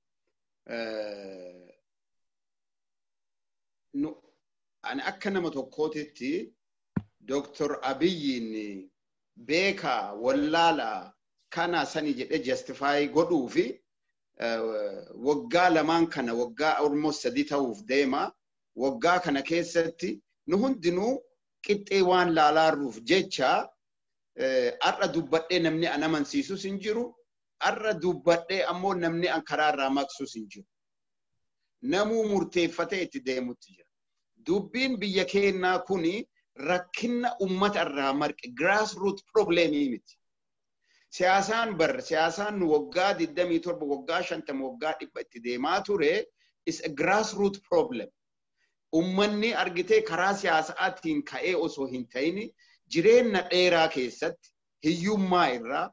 Ani akka nama tokkootitti Dr. Abiyyiin beekaa wallaalaa kana sani jedhe justify godhuu fi waggaa lamaan kana waggaa almost sadii ta'uuf deema. Waggaa kana keessatti nu hundinuu qixxee waan laalaaruuf jecha har'a dubbadhee namni an amansiisus hin jiru. Har'a dubbadhee ammoo namni an karaarraa maqsus hin jiru. Namuu murteeffatee itti deemutti jira. Dubbiin biyya keenyaa kuni rakkina ummata irraa marqe grassroot problemii miti. Siyaasaan bar siyaasaan nu waggaa 27 waggaa 50 waggaa dhibba itti deemaa ture is a grassroot problem. Ummanni argitee karaa siyaasaatiin ka'ee osoo hin ta'in jireenya dheeraa keessatti hiyyummaa irraa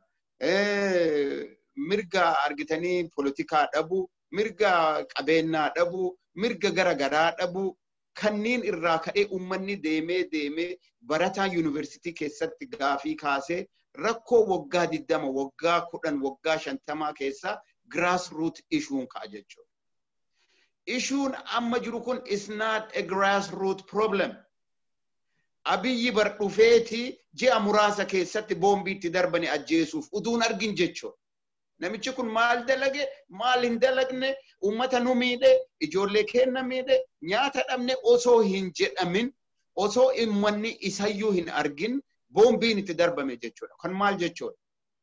mirga argitanii politikaa dhabuu, mirga qabeenyaa dhabuu, mirga garagaraa dhabuu kanneen irraa ka'ee ummanni deemee deemee barataa yuunivarsiitii keessatti gaafii kaasee rakkoo waggaa 20 waggaa 10 waggaa 50 keessa grassroot issuun ka'a jechuudha. Issuun amma jiru kun is not a grassroot problem. Abiyyi bar dhufeeti ji'a muraasa keessatti boombii itti darbanii ajjeesuuf uduun argin jechuudha. Namichi kun maal dalage maal hin dalagne ummata nu miidhe ijoollee keenya miidhe nyaata dhabne osoo hin jedhamin osoo ummanni isayyuu hin argin boombiin itti darbame jechuudha. Kan maal jechuudha?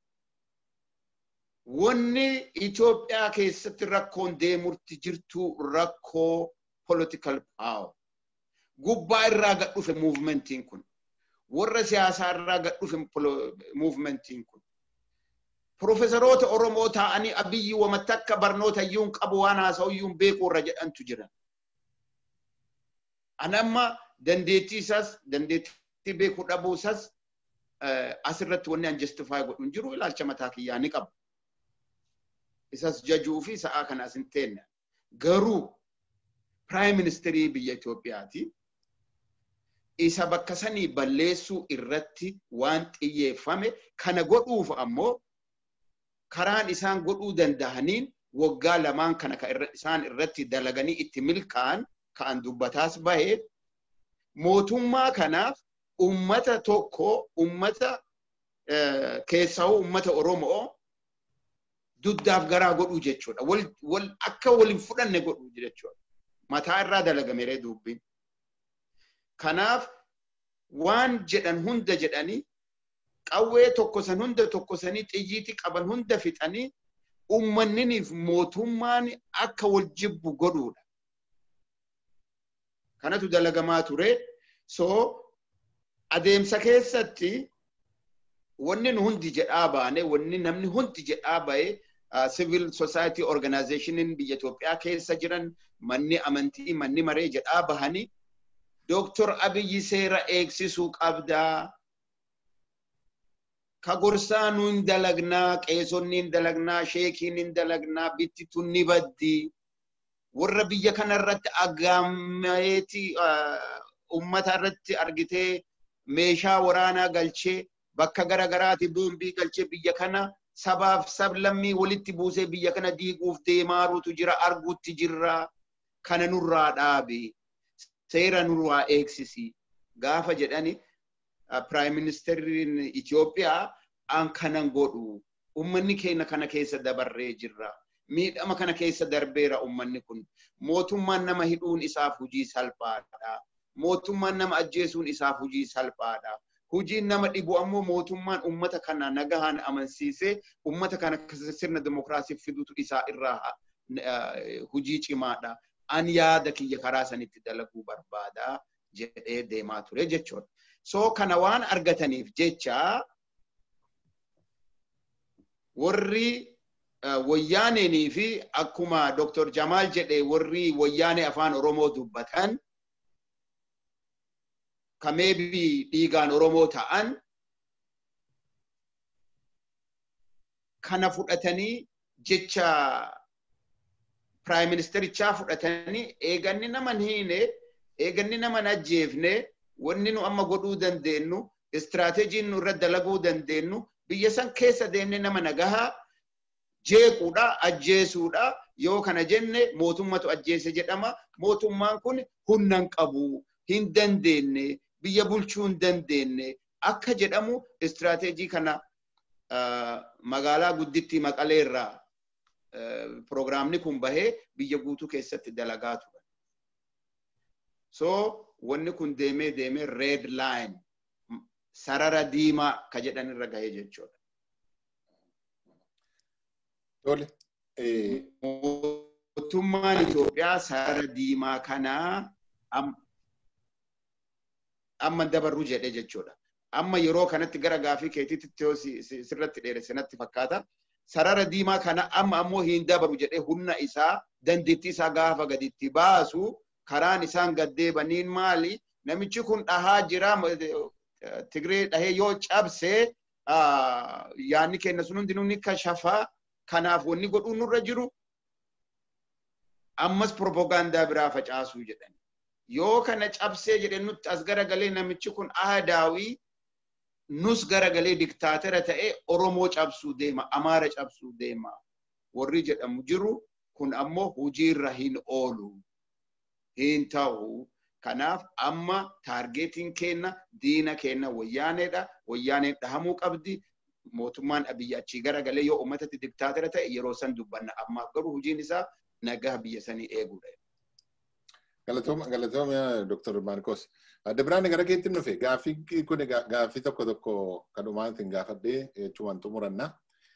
Wanni Itoophiyaa keessatti rakkoon deemurti jirtu rakkoo political power. Gubbaa irraa gad dhufe muuvimentiin kun. Warra siyaasaa irraa gad dhufe muuvimentiin kun. Profeesaroota Oromoo ta'anii abiyyi wamatti akka barnoota iyyuu qabu waan haasa'u iyyuu beekuu irra jedhantu jiran. Ani amma dandeettii isaas dandeettii beekuu dhabuu isaas asirratti wanni an justify godhu hin jiru ilaalcha mataa kiyyaa ni qaba. Isas jajuu fi sa'aa kanaas hin teenne. Garuu Prime Ministerii biyya Itoophiyaati. Isa bakka sanii balleessuu irratti waan xiyyeeffame kana godhuuf ammoo karaan isaan godhuu danda'aniin waggaa lamaan kana isaan irratti dalaganii itti milkaa'an ka'an dubbataas bahe mootummaa kanaaf ummata tokko ummata keessawuu ummata Oromoo duddaaf garaa godhuu jechuudha. Wal akka waliin fudhanne godhuu jechuudha. Mataa irraa dalagameree dubbiin. Kanaaf waan jedhan hunda jedhanii qawwee tokkosan hunda tokkosanii xiyyiiti qaban hunda fixanii ummanniniif mootummaan akka wal jibbu godhuudha. Kanatu dalagamaa ture. So adeemsa keessatti wanni nu hundi jedhaa baane wanni namni hundi jedhaa bahe civil society organizationiin biyya Itoophiyaa keessa jiran manni amantii manni maree jedhaa bahanii Dooktor Abiyyi seera eegsisuu qabdaa. Ka gorsaa nu hin dalagnaa, qeesonni hin dalagnaa, sheekiin hin dalagnaa, bittituun ni baddi. Warra biyya kana irratti agaameeti ummata irratti argitee meeshaa waraanaa galchee bakka garagaraati boombii galchee biyya kana sabaaf sablammii walitti buusee biyya kana diiguuf deemaaruutu jira arguutti jirra kana nurraa dhaabi seera nurraa eegsisi gaafa jedhani piraayim ministeeriin Itoophiyaa an kanan godhu ummanni keenya kana keessa dabarree jirra miidhama kana keessa darbeera ummanni kun. Mootummaan nama hidhuun isaaf hujii salphaadha. Mootummaan nama ajjeesuun isaaf hujii salphaadha. Hujiin nama dhibu ammoo mootummaan ummata kana nagahaan amansiisee ummata kana sirna dimokiraasiif fidutu isaa irraa hujii cimaadha. An yaada kiyya karaa sanitti dalaguu barbaada jedhee deemaa ture jechuudha. So kana waan argataniif jecha warri wayyaaneenii fi akkuma Dr. Jamaal jedhe warri wayyaanee afaan Oromoo dubbatan kameebii dhiigaan Oromoo ta'an kana fudhatanii jecha Prime Ministerichaa fudhatanii eeganni nama hiine eeganni nama ajjeefne wanni nu amma godhuu dandeenyu istiraateejiin nu irra dalaguu dandeenyu biyya san keessa deemne nama nagahaa jeequudha ajjeesuudha yoo kana jenne mootummatu ajjeese jedhama mootummaan kun humna hin qabu hin dandeenye biyya bulchuu hin dandeenye akka jedhamu istiraateejii kana magaalaa guddittii maqalee irraa piroogiraamni kun bahee biyya guutuu keessatti dalagaa ture. So wanni kun deemee deemee red line sarara diimaa ka jedhan irra gahee jechuudha. Tole. Mootummaan Itoophiyaa sarara diimaa kanaa amma dabarru jedhe jechuudha. Amma yeroo kanatti gara gaafii keetiitti sirratti dheeresse natti fakkaata. Sarara diimaa kana amma ammoo hin dabaru jedhee humna isaa dandeettii isaa gaafa gaditti baasu karaan isaan gaddeebaniin maali? Namichi kun dhahaa jira Tigree dhahee yoo cabse yaanni keenya sun hundinuu ni kashafaa. Kanaaf wanni godhuun nurra jiru ammas propagaandaa biraa facaasuu jedhan. Yoo kana cabsee jedhe nutti as garagalee namichi kun ahadaawii nus garagalee diktaatera ta'ee Oromoo cabsuu deema, Amaara cabsuu deema. Warri jedhamu jiru kun ammoo hojiirra hin oolu. Hin ta'u. Kanaaf amma taargeetiin keenna diina keenna wayyaaneedha. Wayyaaneen dhahamuu qabdi. Mootummaan biyya achii garagalee yoo uummatatti diktaatera ta'e yeroo san dubbanna. Ammaaf garuu hojiin isaa nagaa biyya sanii eeguudha. Galatooma galatooma Dr. Marcos. Adda biraan gara keetti dhufe gaaffii kun gaaffii tokko tokko kadhumaatiin gaafadhee jechuun xumuranna.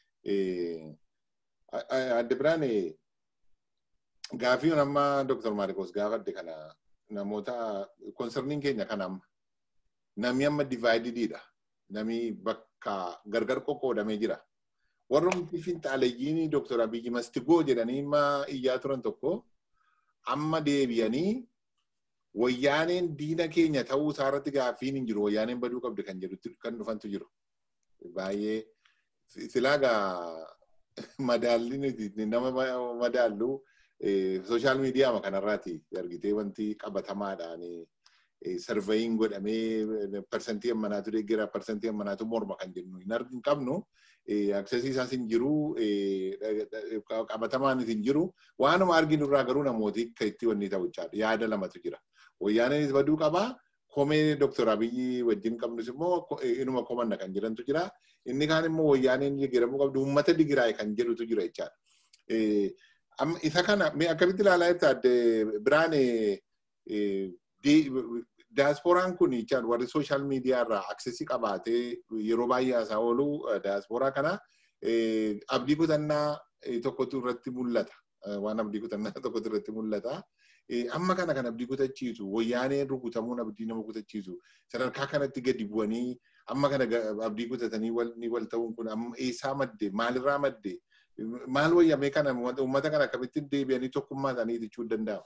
Adda biraan gaaffii amma Dr. Marcos gaafadhe kana namoota konsarniin keenya kana amma namni amma divaayidididha. Namni bakka gargar qoqqoodamee jira. Warroomti finxaalayyiin Dr. Abiyyi Mastigoo jedhanii amma iyyaa turan tokko amma deebi'anii wayyaaneen diina keenya ta'uu isaarratti gaaffiin hin jiru wayyaaneen baduu qabdi kan jedhu kan dhufantu jiru. Baay'ee silaagaa madaalli nama madaallu sooshaal miidiyaa kanarraati argitee wanti qabatamaadhaan sarveeyin godhamee parsantii ammanaatu deeggera parsantii ammanaatu morma kan jennu hin qabnu aksesii isaas hin jiru qabatamaan hin jiru waanuma arginu irraa garuu namooti akka itti wanni ta'u yaada lamatu jira. Wayyaaneenis baduu qabaa komee Dr. Abiyyi wajjin qabnus immoo inuma komanna kan jedhantu jira. Inni kaan immoo wayyaaneen digiramuu qabdu uummata digiraay kan jedhutu jira jechaadha. Isa kana akkamitti ilaalaa jirta adde biraan Daasporaan kun warri sooshaal miidiyaa irraa aksesii qabaatee yeroo baay'ee haasaa oolu daasporaa kana abdii kutannaa tokkotu irratti mul'ata. Waan abdii kutannaa tokkotu irratti mul'ata. Amma kana kan abdii kutachiisu wayyaaneen rukutamuun abdii nama kutachiisu sadarkaa kanatti gadi bu'anii amma kana abdii kutatanii wal ta'uun kun eessaa madde maalirraa madde maal wayyamee kana uummata kana akkamitti deebi'anii tokkummaa isaanii jechuu danda'amu.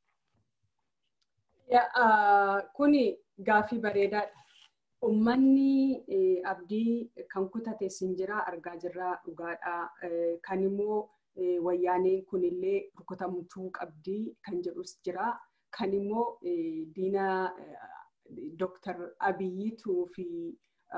Kuni gaaffii bareedaadha. Uummanni abdii kan kutate sin jira argaa jirra dhugaadha. Kan immoo wayyaaneen kunillee rukutamtuu qabdii kan jedhus jira. Kan immoo diina Dr. Abiyyiituu fi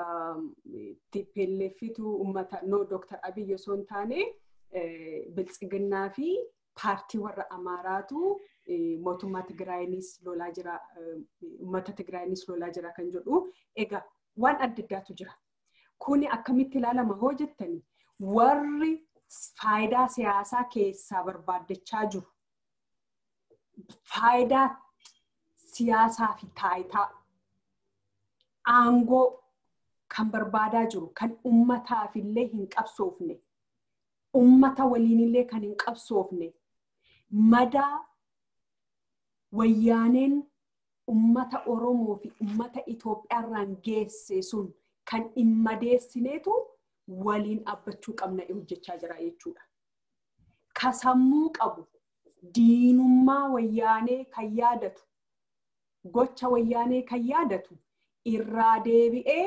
TPLFitu uummata no Dr. Abiyyi osoo hin taane biltsiginnaa fi paartii warra Amaaraatu mootummaa Tigraayinis lolaa jira, uummata Tigraayinis lolaa jira kan jedhu. Egaa waan adda addaatu jira. Kuni akkamitti ilaalama hoo jettani warri faayidaa siyaasaa keessaa barbaaddachaa jiru. Faayidaa siyaasaa fi taayitaa aangoo kan barbaadaa jiru kan ummataaf illee hin qabsoofne ummata waliin illee kan hin qabsoofne madaa wayyaaneen ummata Oromoo fi ummata Itoophiyaarraan geesse sun kan hin madeessineetu waliin dhaabbachuu qabna hojjechaa jira jechuudha. Kasammuu qabu diinummaa wayyaanee kan yaadatu gocha wayyaanee kan yaadatu irraa deebi'ee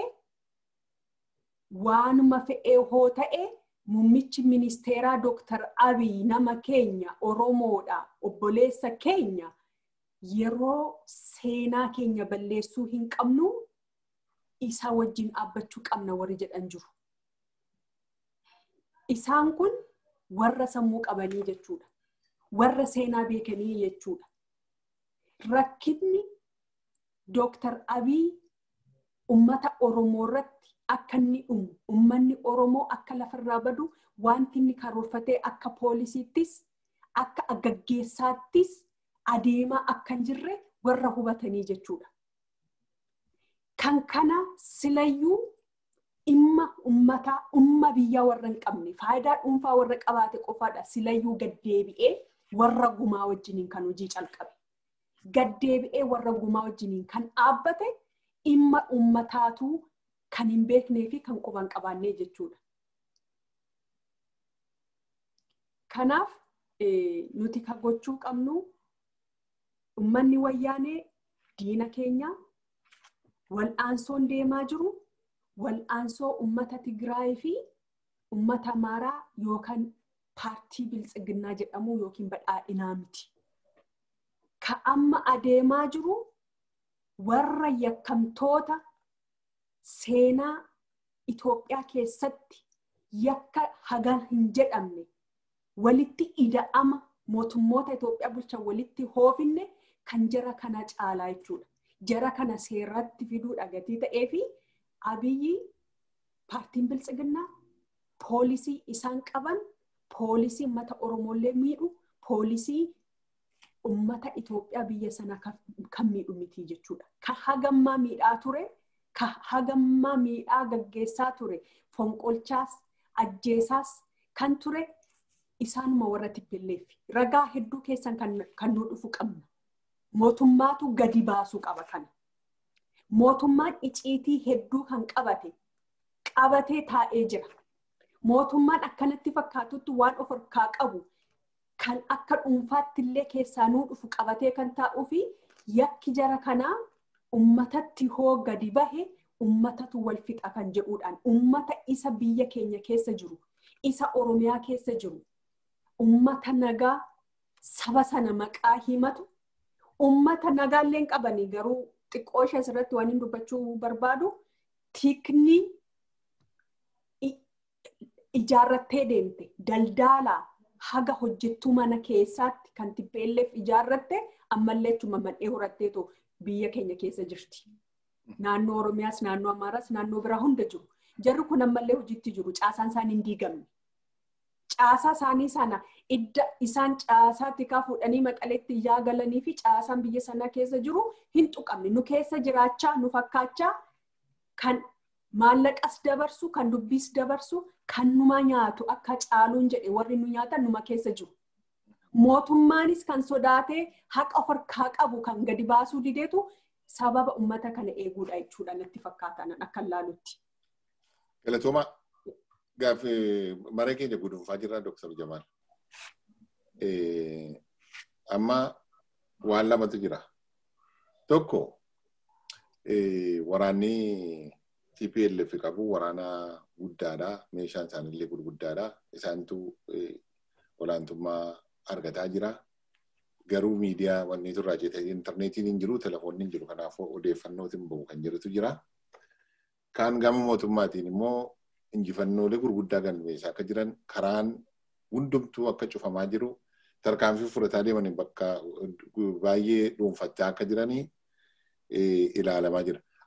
waanuma fe'ee hoo ta'e muummichi ministeeraa Dooktar Abiy nama keenya Oromoodha obboleessa keenya yeroo seenaa keenya balleessuu hin qabnu isa wajjin dhaabbachuu qabna warri jedhan jiru. Isaan kun warra sammuu qabanii jechuudha. Warra seenaa beekanii jechuudha. Rakkinni Dooktar Abiy ummata Oromoo irratti akka inni dhumu, ummanni Oromoo akka lafarraa badu, wanti inni karoorfatee akka poolisiittis, akka gaggeessaattis adeemaa akka hin jirre warra hubatanii jechuudha. Kan kana silayyuu dhimma ummataa, umma biyyaa warra hin qabne, faayidaa dhuunfaa warra qabaate qofaadha silayyuu gaddeebi'ee warra gumaa wajjiniin kan hojii calqabe. Gaddeebi'ee warra gumaa wajjiniin kan dhaabbate dhimma ummataatu kan hin beeknee fi kan quban qabaannee jechuudha. Kanaaf nuti kan gochuu qabnu ummanni wayyaanee diina keenya wal'aansoon deemaa jiru wal'aansoo ummata Tigraay fi ummata Amaaraa yookaan paartii biltsiginnaa jedhamu yookiin badhaadhinaa miti. Ka amma adeemaa jiru warra yakkamtoota seenaa Itoophiyaa keessatti yakka hagan hin jedhamne walitti ida'ama mootummoota Itoophiyaa bulchan walitti hoofinne kan jara kana caalaa jechuudha. Jara kana seeratti fiduudha gatii ta'ee fi abiyyi paartiin biltsiginnaa poolisii isaan qaban poolisii uummata Oromoollee miidhu poolisii uummata Itoophiyaa biyya sana kan miidhu miti jechuudha. Kan hagammaa miidhaa ture, kan hagammaa miidhaa gaggeessaa ture, fonqolchaas, ajjeesaas kan ture isaanuma warra tippilleef ragaa hedduu keessan kan nu dhufu qabna. Mootummaatu gadi baasuu qaba kana. Mootummaan iciitii hedduu kan qabate qabatee taa'ee jira. Mootummaan akkanatti fakkaatutti waan of harkaa qabu kan akka dhuunfaatti illee keessaa nuu dhufu qabatee kan taa'uu fi yakki jara kanaa ummatatti hoo gadi bahe ummatatu wal fixa kan jedhuudhaan ummata isa biyya keenya keessa jiru isa oromiyaa keessa jiru ummata nagaa saba sana maqaa himatu ummata nagaallee hin qabanii garuu xiqqoo ishee asirratti waan hin dubbachuu barbaadu tikni ijaarrattee deemte daldaalaa haga hojjettuu mana keessaatti kan tippeelleef ijaarratte ammallee achuma mandhee horatteetu biyya keenya keessa jirti. Naannoo Oromiyaas, naannoo Amaaraas, naannoo biraa hunda jiru. Jarri kun ammallee hojiitti jiru. Caasaan isaanii hin diigamne. Caasaa isaanii sana idda isaan caasaa tikaa fuudhanii maqaleetti ijaa galanii fi caasaan biyya sana keessa jiru hin tuqamne. Nu keessa jiraachaa, nu fakkaachaa kan maallaqas dabarsu, kan dubbiis dabarsu, kan numa nyaatu akka caaluun jedhe warri nu nyaatan numa keessa jiru. Mootummaanis kan sodaatee haqa of harkaa qabu kan gadi baasuu dideetu sababa ummata kana eeguudha jechuudha natti fakkaatan akka laalutti. Galatooma gaaffii maree keenya gudunfaa jirra Dr. Jamaal. Amma waan lamatu jira. Tokko waraanni TPLF qabu waraana guddaadha. Meeshaan isaanillee gurguddaadha. Isaantu olaantummaa argataa jira. Garuu miidiyaa wanni turraa jettee intarneetiin hin jiru, telefoonni hin jiru. Kanaafuu odeeffannootiin bahu kan jirutu jira. Kaan gama mootummaatiin immoo injifannoolee gurguddaa galmeessaa akka jiran karaan hundumtuu akka cufamaa jiru tarkaanfii fudhataa deemanii bakka baay'ee dhuunfachaa akka jiranii ilaalamaa jira.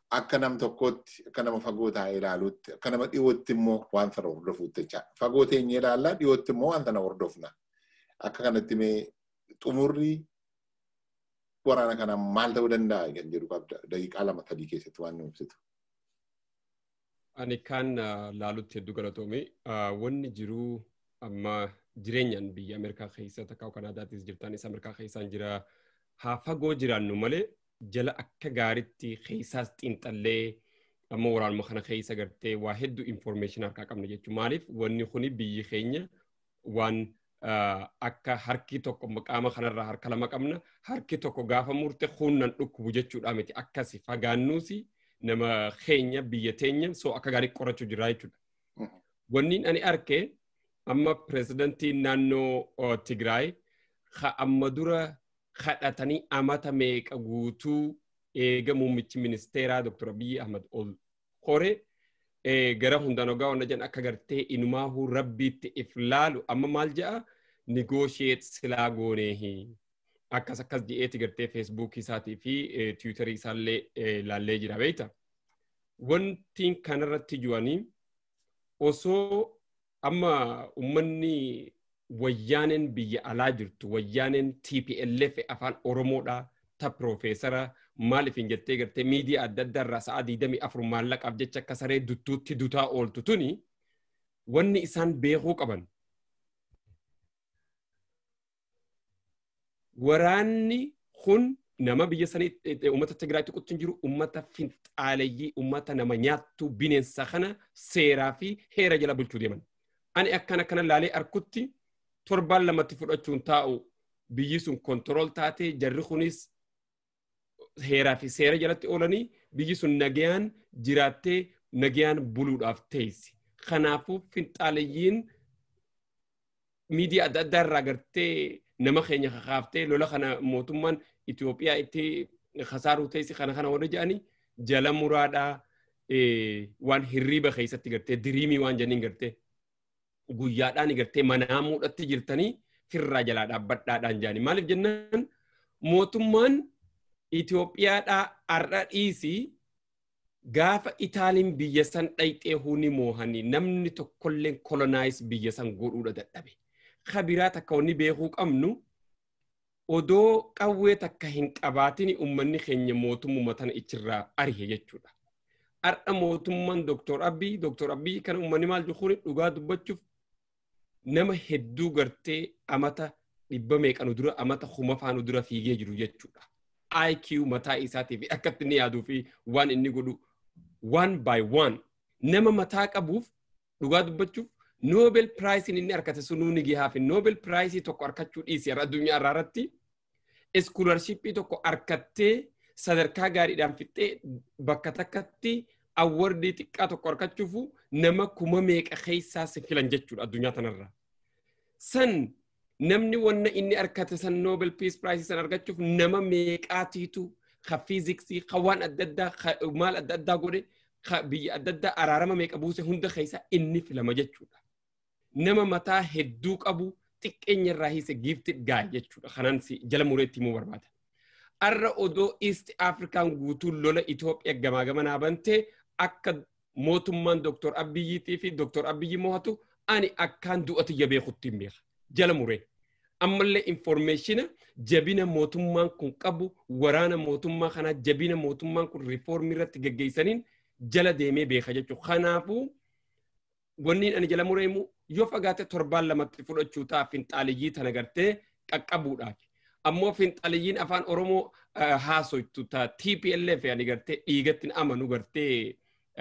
akka nam tokkootti akka nama fagoo taa'ee ilaaluutti akka nama dhiyootti immoo waan sana hordofuutti jecha fagoo teenyee ilaallaa dhiyootti immoo waan sana hordofna akka kanatti mee xumurri waraana kana maal ta'uu danda'a kan jedhu qabda daqiiqaa lama sadii keessatti waan nu ibsitu. Ani kan laalutti hedduu galatoome wanni jiruu amma jireenyaan biyya Ameerikaa keessa takka Kanaadaattis jirtanis Ameerikaa keessaan jira haa fagoo jiraannu malee jala akka gaaritti keessaas xiinxallee amma waraanuma kana keessa gartee waa hedduu information harkaa qabna jechuudha. Maaliif wanni kuni biyyi keenya waan akka harki tokko qaama kanarraa harka lama qabna harki tokko gaafa murte hunnan dhukkubu jechuudha miti akkasi fagaannuusi nama keenya biyya teenya soo akka gaarii qorachuu jira jechuudha. Wanni ani arke amma pirezidantiin naannoo Tigraay amma dura kadhatanii amata meeqa guutuu eega muummichi ministeeraa Dr. Abiy Ahmad ol hore gara hundaan ogaa wanna jedhan akka gartee inumaahu rabbiitti if laalu amma maal jedha negotiate silaa gooneehi akkas akkas jedheeti gartee feesbuukii isaatii fi tiwutarii isaallee laallee jira beekta. Wanti kanarratti ju'anii osoo amma ummanni wayyaaneen biyya alaa jirtu wayyaaneen TPLF afaan Oromoodha ta piroofeesara maaliif hin jettee gartee miidiyaa adda addaa irraa sa'a digdamii afur maallaqaaf jecha akka saree duttuutti dutaa ooltu tuni wanni isaan beekuu qaban. Waraanni kun nama biyya sanii uummata Tigraayitti quchin jiru uummata finxaaleyyii uummata nama nyaattu bineensa kana seeraa fi heera jala bulchuu deeman. Ani akkana akkana laalee arkutti torbaan lamatti fudhachuun taa'u biyyi sun kontirool taatee jarri kunis heeraa fi seera jalatti oolanii biyyi sun nagayaan jiraattee nagayaan buluudhaaf teessi. Kanaafuu finxaalayyiin miidiyaa adda addaa irraa gartee nama keenya kakaaftee lola kana mootummaan Itoophiyaa itti kasaaruu teessi kana kana warra jedhanii jala muraadhaa waan hirriiba keessatti gartee diriimii waan jenniin gartee guyyaadhaan gartee manaa muudhatti jirtanii firraa jalaa dhaabbadhaadhaan jedhanii maaliif jennaan mootummaan Itoophiyaadhaa har'a dhiisii gaafa Itaaliin biyya san dhayxee huni moohanii namni tokkolleen kolonaayiis biyya san godhuudha dadhabe. Kabiraa takka wanni beekuu qabnu odoo qawwee takka hin qabaatin uummanni keenya mootummuma tana ichirraa arihe jechuudha. Har'a mootummaan Dooktor Abiyyi Dooktor Abiyyi kana uummanni maal jechuun dhugaa dubbachuuf nama hedduu gartee amata dhibba meeqanu dura amata kuma faanu dura fiigee jiru jechuudha. IQ mataa isaatii fi akka inni yaaduu fi waan inni godhu one by one nama mataa qabuuf dhugaa dubbachuuf Nobel Prize inni argate sunuu ni gahaa fi Nobel Prize tokko argachuu dhiisi addunyaa irraa irratti iskoolarshipii tokko argattee sadarkaa gaariidhaan fixxee bakka takkatti awwardii xiqqaa tokko argachuuf nama kuma meeqa keessaa si filan jechuudha addunyaa tanarraa. San namni wanna inni argate san Nobel Peace Prize san argachuuf nama meeqaatiitu ka fiiziksii ka waan adda addaa maal adda addaa godhe ka biyya adda addaa araarama meeqa buuse hunda keessa inni filama jechuudha. Nama mataa hedduu qabu xiqqeenya irraa hiise gifted guy jechuudha. Kanaan jala mureetti himuu barbaada. Arra odoo East Afrikaan guutuun lola Itoophiyaa gamaa gamanaa bantee akka mootummaan Dr. Abiyyiitii fi Dr. Abiyyi mo'atu ani akkaan du'atu jabeekutti hin beeka. Jala muree. Ammallee informeeshina jabina mootummaan kun qabu waraana mootummaa kanaa jabina mootummaan kun riifoormii irratti geggeessaniin jala deemee beeka jechuudha. Kanaafuu wanni ani jala mureemu yoo fagaate torbaan lamatti fudhachuu ta'a finxaaliyyii tana gartee qaqqabuudhaaf. Ammoo finxaaliyyiin afaan Oromoo haasoytu ta TPLF ani gartee dhiigatti amanu gartee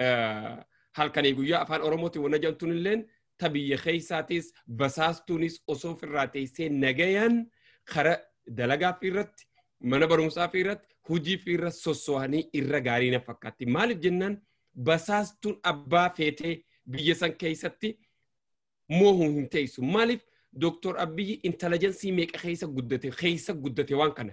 halkanii guyyaa afaan Oromootiin wanna jedhamtuun illeen ta biyya keessaatis basaastuunis osoo ofirraa teessee nagayaan kara dalagaa fi irratti mana barumsaa fi irratti hujii fi irra sosso'anii irra gaarii na fakkaatti. Maaliif jennaan basaastuun abbaa feetee biyya san keessatti moohuu hin teessu. Maaliif Dooktor Abiyyi intelligensii meeqa keessa guddate keessa guddate waan kana.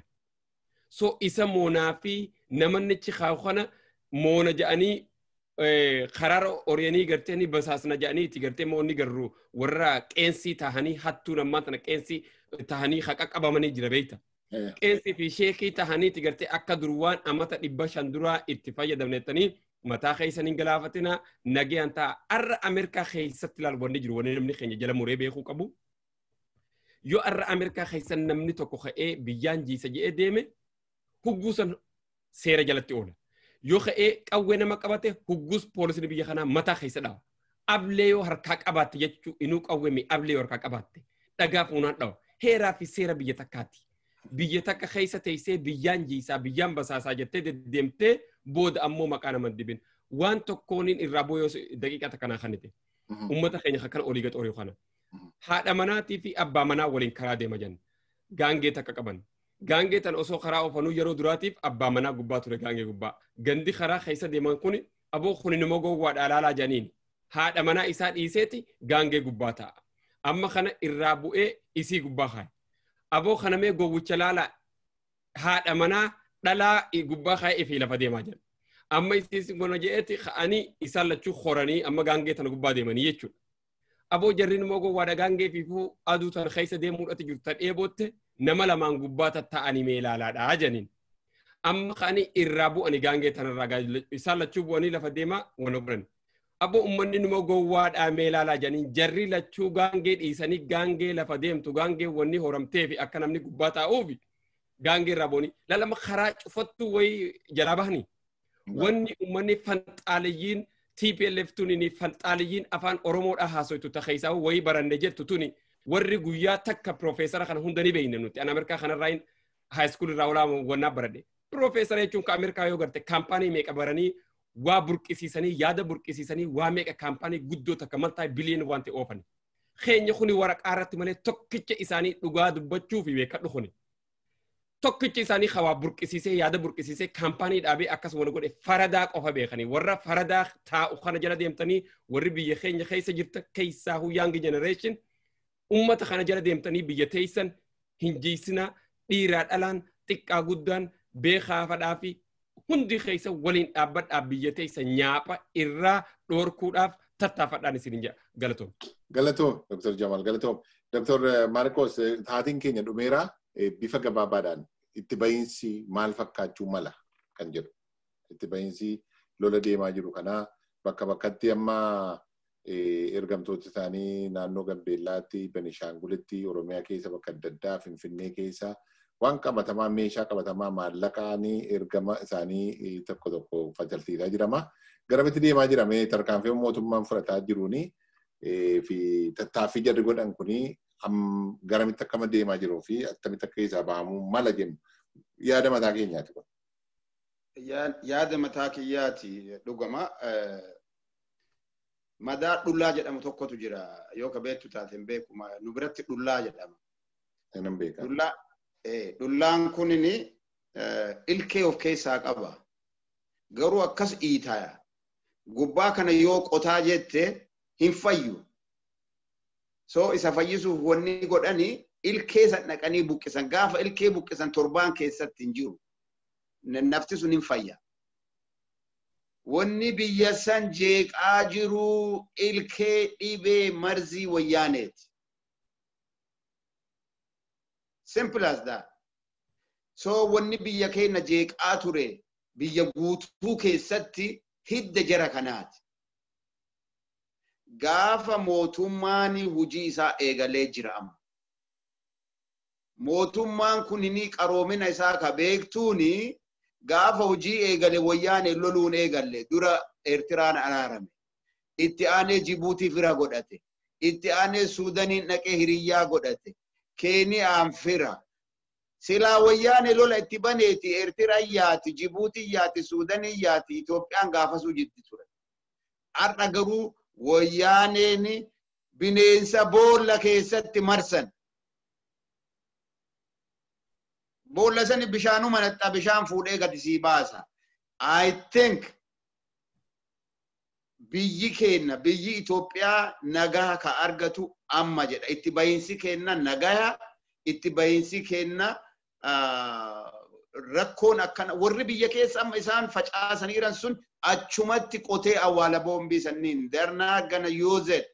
So isa moonaa fi namannichi kaa'u kana moona jedhanii karaara oryanii gartee ni basaasna jedhanii itti gartee moonni garuu warra qeensii tahanii hattuu namaa tana qeensii tahanii haqa qabamanii jira beekta. qeensii fi sheekii tahaniiti gartee akka dur waan amata dhibba shan duraa itti fayyadamnettanii mataa keessaniin galaafatina nagayaan ta'a arra Ameerikaa keessatti ilaal wanni jiru wanni namni keenya jala muree beekuu qabu. Yoo arra Ameerikaa keessa namni tokko ka'ee biyyaan jiisa jedhee deeme hugguusan seera jalatti oola. Yoo ka'ee qawwee nama qabate hugguus poolisni biyya kanaa mataa keessa dhawa. Ablee yoo harkaa qabaatte jechuun inuu qawwee ablee yoo harkaa qabaatte dhagaa fuunaan dhawa. Heeraa fi seera biyya takkaati. Biyya takka keessa teessee biyyaan jiisaa biyyaan basaasaa jettee deddeemtee booda ammoo maqaa nama dibin. Waan tokkooniin irraa booyoo daqiiqaa kanaa kanite. Uummata keenya kana olii gaxoorii kana. Haadha manaatii fi abbaa manaa waliin karaa deema jenna. Gaangee takka qaban. Gaangee tan osoo karaa oofanuu yeroo duraatiif abbaa manaa gubbaa ture gaangee gubbaa. Gandi karaa keessa deeman kun aboo kun immoo gowwaadhaa laalaa janiin. Haadha manaa isaa dhiiseeti gaangee gubbaa ta'a. Amma kana irraa bu'ee isii gubbaa kaaya. Aboo kana mee gowwicha laalaa haadha manaa dhalaa gubbaa kaayee fi lafa deemaa jira. Amma isiis gona je'eeti ka'anii isaan lachuu horanii amma gaangee tana gubbaa deemanii jechuudha. Aboo jarriin immoo gowwaadha gaangee fi aduu tan keessa deemuudhaati jiru tan dheebootte nama lamaan gubbaa tatta'anii mee ilaalaadhaa janiin. Amma ka'anii irraa bu'anii gaangee tanarraa isaan lachuu bu'anii lafa deemaa wana godhan. Aboo uummanni immoo gowwaadhaa mee ilaalaa janiin jarri lachuu gaangee dhiisanii gaangee lafa deemtu gaangee wanni horamtee fi akka namni gubbaa taa'uufi gaangee irraa bu'anii lalama karaa cufattu wayii jalaa bahanii. Wanni uummanni fanxaaliyyiin TPLF tuni fanxaaliyyiin afaan Oromoodhaa haasoitu takeessaa wayii baranne jettu tuni warri guyyaa takka piroofeesara kana hunda ni beekne nuti. An Ameerikaa kanarraa haayiskuul irraa olaa wannaa baradhe. Piroofeesara jechuun ka Ameerikaa yoo garte kaampaanii meeqa baranii waa burqisiisanii yaada burqisiisanii waa meeqa kaampaanii guddoo takka maltaa biliyoon waan ta'e oofan. Keenya kuni waraqaa irratti malee tokkicha isaanii dhugaa dubbachuu fi beekadhu kuni. Tokkicha isaanii hawaa burqisiisee yaada burqisiisee kaampaanii dhaabee akkasuma godhe faradaa qofa beekanii warra faradaa taa'u kana jala deemtanii warri biyya keenya keessa jirta keessaa young generation ummata kana jala deemtanii biyya teessan hin jiisinaa dhiiraa dhalaan xiqqaa guddaan beekaa fadhaa fi hundi keessa waliin dhaabbadhaa biyya teessa nyaapha irraa dhoorkuudhaaf tattaafadhaan isin jedha galatoom. Galatoom Dr. Jamal galatoom. Dr. Marcos taatiin keenya dhumeera bifa gabaabaadhaan itti bahiinsi maal fakkaachuu mala kan jedhu. Itti bahiinsi lola deemaa jiru kanaa bakka bakkatti amma ergamtoota isaanii naannoo Gambeellaatti, Benishaangulitti, Oromiyaa keessa bakka adda addaa, Finfinnee keessa waan qabatamaa meeshaa qabatamaa maallaqaanii ergama isaanii tokko tokko facalsiisaa jirama. Garamitti deemaa jirame tarkaanfii mootummaan fudhataa jiruuni fi tattaaffii jarri godhan kuni garamitti akkama deemaa jiruu fi akkamitti akka isaa bahamuu mala jennu yaada mataa keenyaati kun. Yaada mataa kiyyaati dhugama. Madaa dhullaa jedhamu tokkotu jira yoo ka beektu taate hin beeku nu biratti dhullaa jedhama. Nan beeka. Dhullaan kunini ilkee of keessaa qaba. Garuu akkas dhiitaya. Gubbaa kana yoo qotaa jette hin fayyu. So isa fayyisuuf wanni godhani ilkee san dhaqanii buqqisan. Gaafa ilkee buqqisan torbaan keessatti hin jiru. Nafti sun hin fayya. Wanni biyya san jeeqaa jiru ilkee dhibee marzii wayyaaneeti. Simple as that. So wanni biyya keenya jeeqaa ture biyya guutuu keessatti hidda jara kanaati. Gaafa mootummaan hujii isaa eegalee jira amma. Mootummaan kun ni qaroomina isaa ka beektuuni gaafa hujii eegale wayyaane loluun eegalle dura Eertiraan araarame. Itti aanee Jibuutii fira godhate. Itti aanee Suudaniin dhaqee hiriyyaa godhate. Keeniyaan fira. Silaa wayyaane lola itti baneeti Eertiraan yaati, Jibuutiin yaati, Suudaniin yaati, Itoophiyaan gaafasuu jirti ture. Har'a garuu wayyaaneen bineensa boolla keessatti marsan. Boolla sani bishaanuma naxxa bishaan fuudhee gadi sii baasa. I think biyyi keenya biyyi Itoophiyaa nagaa ka argatu amma jedha. Itti bahiinsi keenya nagaa itti bahiinsi keenya rakkoon akkana warri biyya keessa amma isaan facaasanii jiran sun achumatti qotee awwaala boombii sanniin darnaa gana yoozed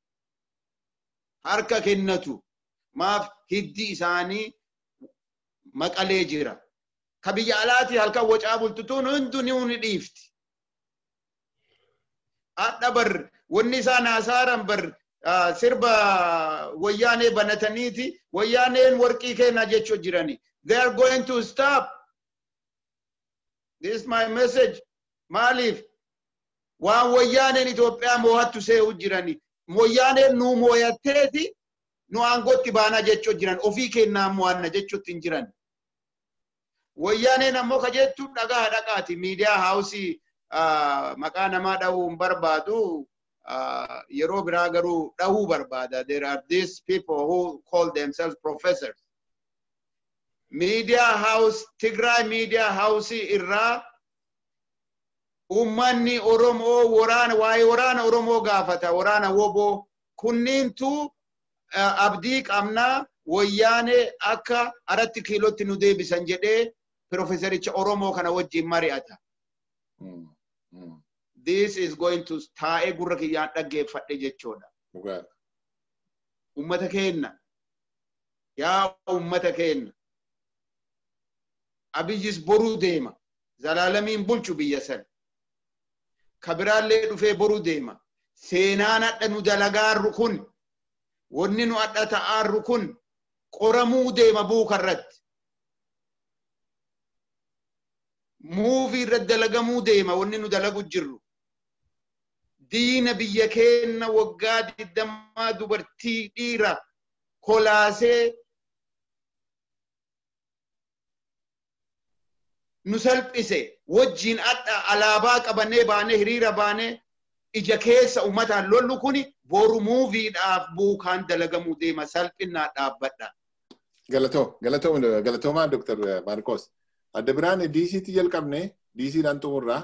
harka kennatu maaf hiddi isaanii maqalee jira. Ka biyya alaatii halkan wacaa bultutuun hunduu ni dhiifti. Hadha bar wanni isaan haasaaran bar sirba wayyaanee banataniiti wayyaaneen warqii kenna jechuu jirani. They are going to stop. This is my message. Maaliif? Waan wayyaaneen Itoophiyaa moo'attu see'u jirani. Wayyaaneen nu moo'atteeti nu aangootti baanaa jechuu jiran. Ofii kennaa mo'anna jechuutti hin jiran. Wayyaaneen ammoo ka jettu dhagaa dhaqaati. Miidiyaa haawusii maqaa namaa dhahuu hin barbaadu. yeroo biraa garuu dhahuu barbaada. There are these people who call themselves professors. Media house, Tigray media house irraa ummanni Oromoo waraana waa'ee waraana Oromoo gaafata. Waraana woboo kunniintu abdii qabnaa wayyaanee akka aratti kiilootti nu deebisan jedhee Profeesaricha Oromoo kana wajjin mari'ata. this is going to taa'ee gurra kiyyaan dhaggeeffadhe jechuudha. Ummata keenna. Yaa ummata keenna. Abiyyis boruu deema. Zalaalamiin bulchu biyya san. Kabiraallee dhufee boruu deema. Seenaan hadha nu dalagaarru kun, wanni nu hadha ta'aarru kun qoramuu deema buukarratti. Muuvii irratti dalagamuu deema wanni nu dalagu jirru. diina biyya keenna waggaa digdammaa dubartii dhiira kolaasee nu salphise wajjiin adha alaabaa qabannee baanee hiriira baanee ija keessa ummataan lollu kuni boru muuviidhaaf buukaan dalagamuu deema salphinnaa dhaabbadha. Galatoo, galatoo, galatoomaa Dr. Marcos. Adda biraan DC'tti jalqabne DC'dhaan xumurraa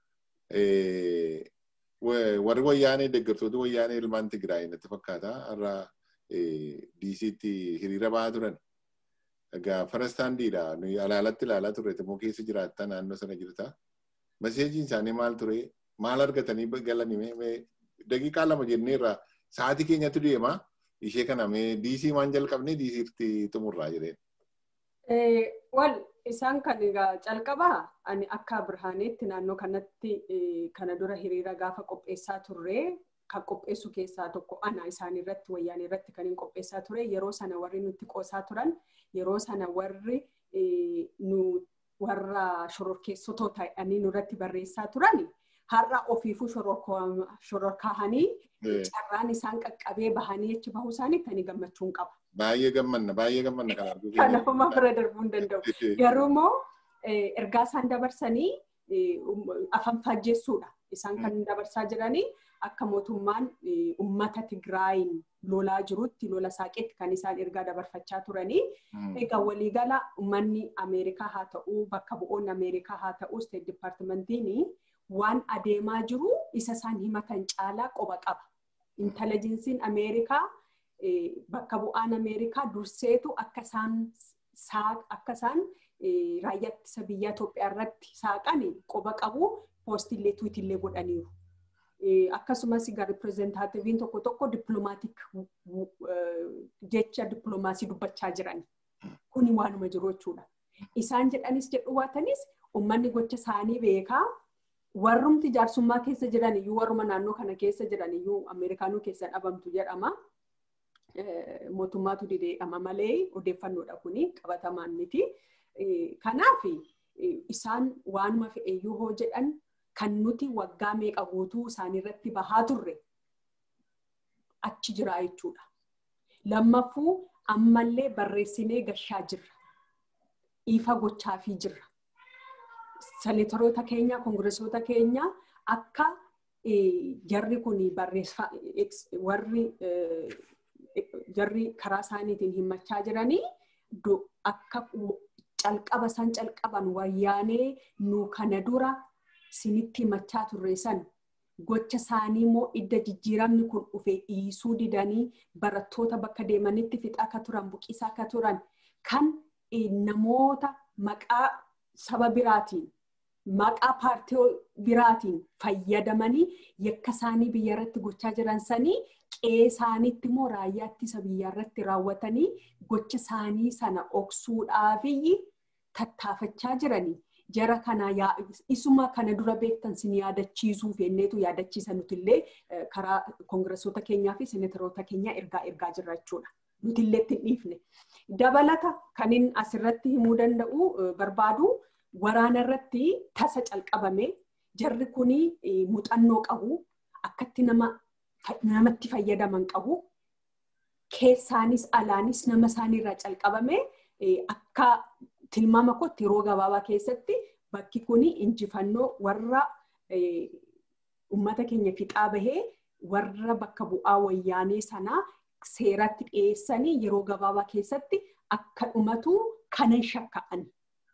warri wayyaanee deeggartoota wayyaanee ilmaan Tigraay natti fakkaata. Har'a DC'tti hiriira ba'aa turan. Egaa farastaandiidha. Nuyi alaalatti ilaalaa turre immoo keessa jiraattaa naannoo sana jirta. Maseejiin isaanii maal ture? Maal argatanii galanii? Daqiiqaa lama jenneerra sa'aatii keenyatti deema. Ishee kana mee DC waan jalqabne DC'tti xumurraa jedheen. Wal isaan kan egaa calqabaa ani akka birhaaneetti naannoo kanatti kana dura hiriira gaafa qopheessaa turre kan qopheessu keessaa tokko ana isaan irratti wayyaan irratti kan hin qopheessaa ture yeroo sana warri nutti qoosaa turan yeroo sana warri nu warra shororkeessotoo ta'anii nurratti barreessaa turan har'a ofiifuu shororkaahanii carraan isaan qaqqabee bahanii achi bahuu isaaniitti ani gammachuun qaba. Baay'ee gammanna baay'ee gammanna kan arguu. Kanaafuma bira darbuu hin danda'u. Garuu immoo ergaa isaan dabarsanii afaan faajjessuudha. Isaan kan dabarsaa jiranii akka mootummaan uummata Tigraayin lolaa jirutti lola saaqetti kan isaan ergaa dabarfachaa turanii. Egaa waliigala uummanni Ameerikaa haa ta'uu bakka bu'oonni Ameerikaa haa ta'uu State Departmentiin waan adeemaa jiru isa isaan himatan caalaa qoba qaba. Intelligensiin Ameerikaa bakka bu'aan Ameerikaa durseetu akka isaan akka isaan raayyaa ittisa biyya Itoophiyaa irratti saaqan qoba qabu poostillee tuwitillee godhaniiru. Akkasumas egaa ripireezentaatiiviin tokko tokko dippiloomaatiik jecha dippiloomaasii dubbachaa jiran. Kuni waanuma jiru jechuudha. Isaan jedhanis jedhu waatanis uummanni gocha isaanii beekaa warrumti jaarsummaa keessa jiran iyyuu warruma naannoo kana keessa jiran iyyuu Ameerikaanuu keessa dhabamtu jedhama. Mootummaatu dideedhama malee odeeffannoodha kuni qabatamaan miti. Kanaaf isaan waanuma fe'eeyyuu hoo jedhan kan nuti waggaa meeqa guutuu isaaniirratti bahaa turre achi jira jechuudha. Lammaffuu ammallee barreessinee gashaa jirra. Ifa gochaafii jirra. Seneetoroota keenya, koongiresoota keenya akka jarri kun warri jarri karaa isaaniitiin himachaa jiranii akka calqaba san calqaban wayyaanee nu kana dura sinitti himachaa turre san gocha isaanii immoo idda jijjiiramni kun dhufe dhiisuu didanii barattoota bakka deemanitti fixaa akka turan buqisaa akka turan kan namoota maqaa saba biraatiin maqaa paartii biraatiin fayyadamanii yakka isaanii biyya irratti gochaa jiran sanii qe'ee isaaniitti immoo raayyaa ittisa biyyaa irratti raawwatanii gocha isaanii sana dhoksuudhaafiyyi tattaafachaa jiranii. Jara kana isuma kana dura beektan sin yaadachiisuuf jenneetu yaadachiisa nutillee karaa koongresoota keenyaa fi seneteroota keenyaa ergaa ergaa jirra jechuudha. Nutillee itti dhiifne. Dabalata kan inni asirratti himuu danda'u barbaadu waraana irratti tasa calqabame jarri kuni muuxannoo qabu akkatti nama namatti fayyadaman qabu keessaanis alaanis nama isaaniirraa calqabame akka tilmaama kootti yeroo gabaabaa keessatti bakki kuni injifannoo warra uummata keenya fixaa bahee warra bakka bu'aa wayyaanee sanaa seeratti dhiyeessanii yeroo gabaabaa keessatti akka dhumatu kanan shakka'an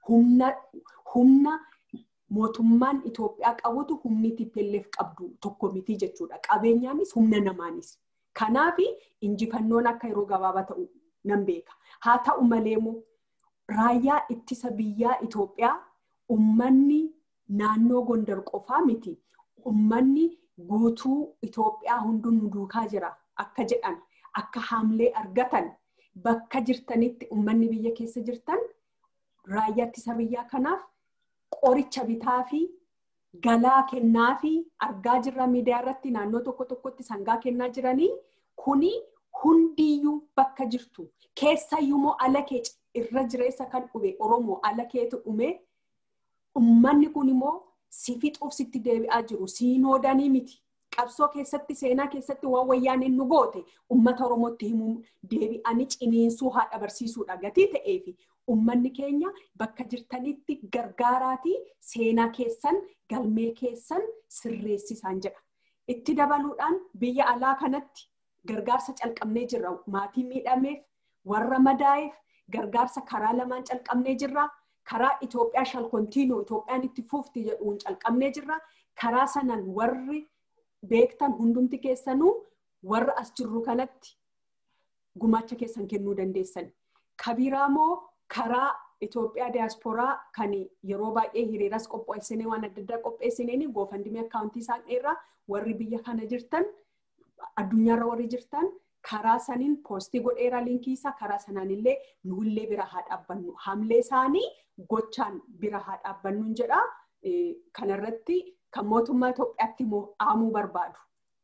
humna mootummaan Itoophiyaa qabutu humni TPLF qabdu tokko miti jechuudha. Qabeenyaanis humna namaanis. Kanaaf injifannoon akka yeroo gabaabaa ta'u nan beeka. Haa ta'u malee immoo raayyaa ittisa biyyaa Itoophiyaa ummanni naannoo Gondar qofaa miti. Ummanni guutuu Itoophiyaa hunduu nu duukaa jira akka jedhan akka haamlee argatan bakka jirtanitti ummanni biyya keessa jirtan raayyaa ittisa biyyaa kanaaf qoricha bitaa fi galaa kennaa fi argaa jirra miidiyaa irratti naannoo tokko tokkotti sangaa kennaa jiranii kuni hundiyyuu bakka jirtu keessayyuu moo ala kee irra jireessa kan dhume oromoo ala keetu dhume ummanni kun immoo si fixuuf sitti deebi'aa jiru siinoodanii miti qabsoo keessatti seenaa keessatti waan wayyaaniin nu goote ummata oromootti himuu deebi'anii ciniinsuu haadha barsiisuudha gatii ta'eefi ummanni keenya bakka jirtanitti gargaaraatii seenaa keessan galmee keessan sirreessisaan jedha. Itti dabaluudhaan biyya alaa kanatti gargaarsa calqabnee jirra. Maatii miidhameef, warra madaa'eef gargaarsa karaa lamaan calqabnee jirra. Karaa Itoophiyaa shal kontiinuu Itoophiyaan itti fuufti jedhuun calqabnee jirra. Karaa sanaan warri beektan hundumti keessanuu warra as jirru kanatti gumaacha keessan kennuu dandeessan. Kabiraamoo karaa Itoophiyaa diyaasporaa kan yeroo baay'ee hiriiras qopheessinee waan adda addaa qopheessineen goofandimee akkaawuntii isaan dheeraa warri biyya kana jirtan addunyaarra warri jirtan karaa saniin poostii godheeraa liinkii isaa karaa sanaan illee nuullee bira haa dhaabbannu hamlee isaanii gochaan bira haa dhaabbannuun jedha kanarratti kan mootummaa Itoophiyaatti aamuu barbaadu.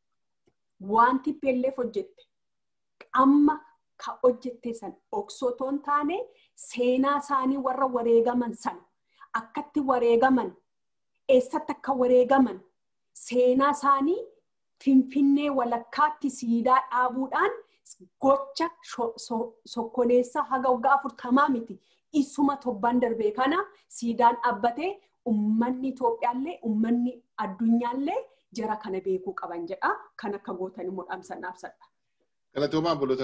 Wanti pelleef hojjette amma ka hojjette san oksotoon taane seenaa isaanii warra wareegaman san akkatti wareegaman eessatti akka wareegaman seenaa isaanii finfinnee walakkaatti siidaa dhaabuudhaan gocha sokkoleessa haga waggaa afurtamaa miti isuma torbaan darbee kana siidaan dhaabbatee ummanni Itoophiyaallee ummanni addunyaallee jara kana beekuu qaban jedha kan akka gootan immoo dhaamsan dhaabsadha. Galatoomaa boloota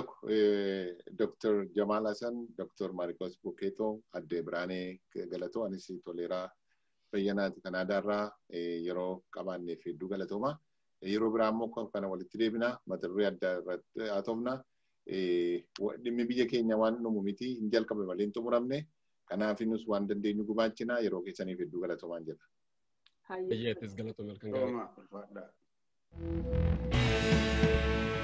Dr. Jamaal Hassan, Dr. Maarikos Bukeetoo, Addee Biraanee Galatoo, anis toleeraa fayyanaati Kanaadaarraa yeroo qabaanneef hedduu galatoomaa. Yeroo biraa immoo kana walitti deebina mata duree adda irratti haasofna. Dhimmi biyya keenya waan dhumu miti hin jalqabe malee hin xumuramne. Kanaaf nus waan dandeenyu gumaachina yeroo keessaniif hedduu galatoomaan jedha. Hayyeetis galatoo malkan gaarii.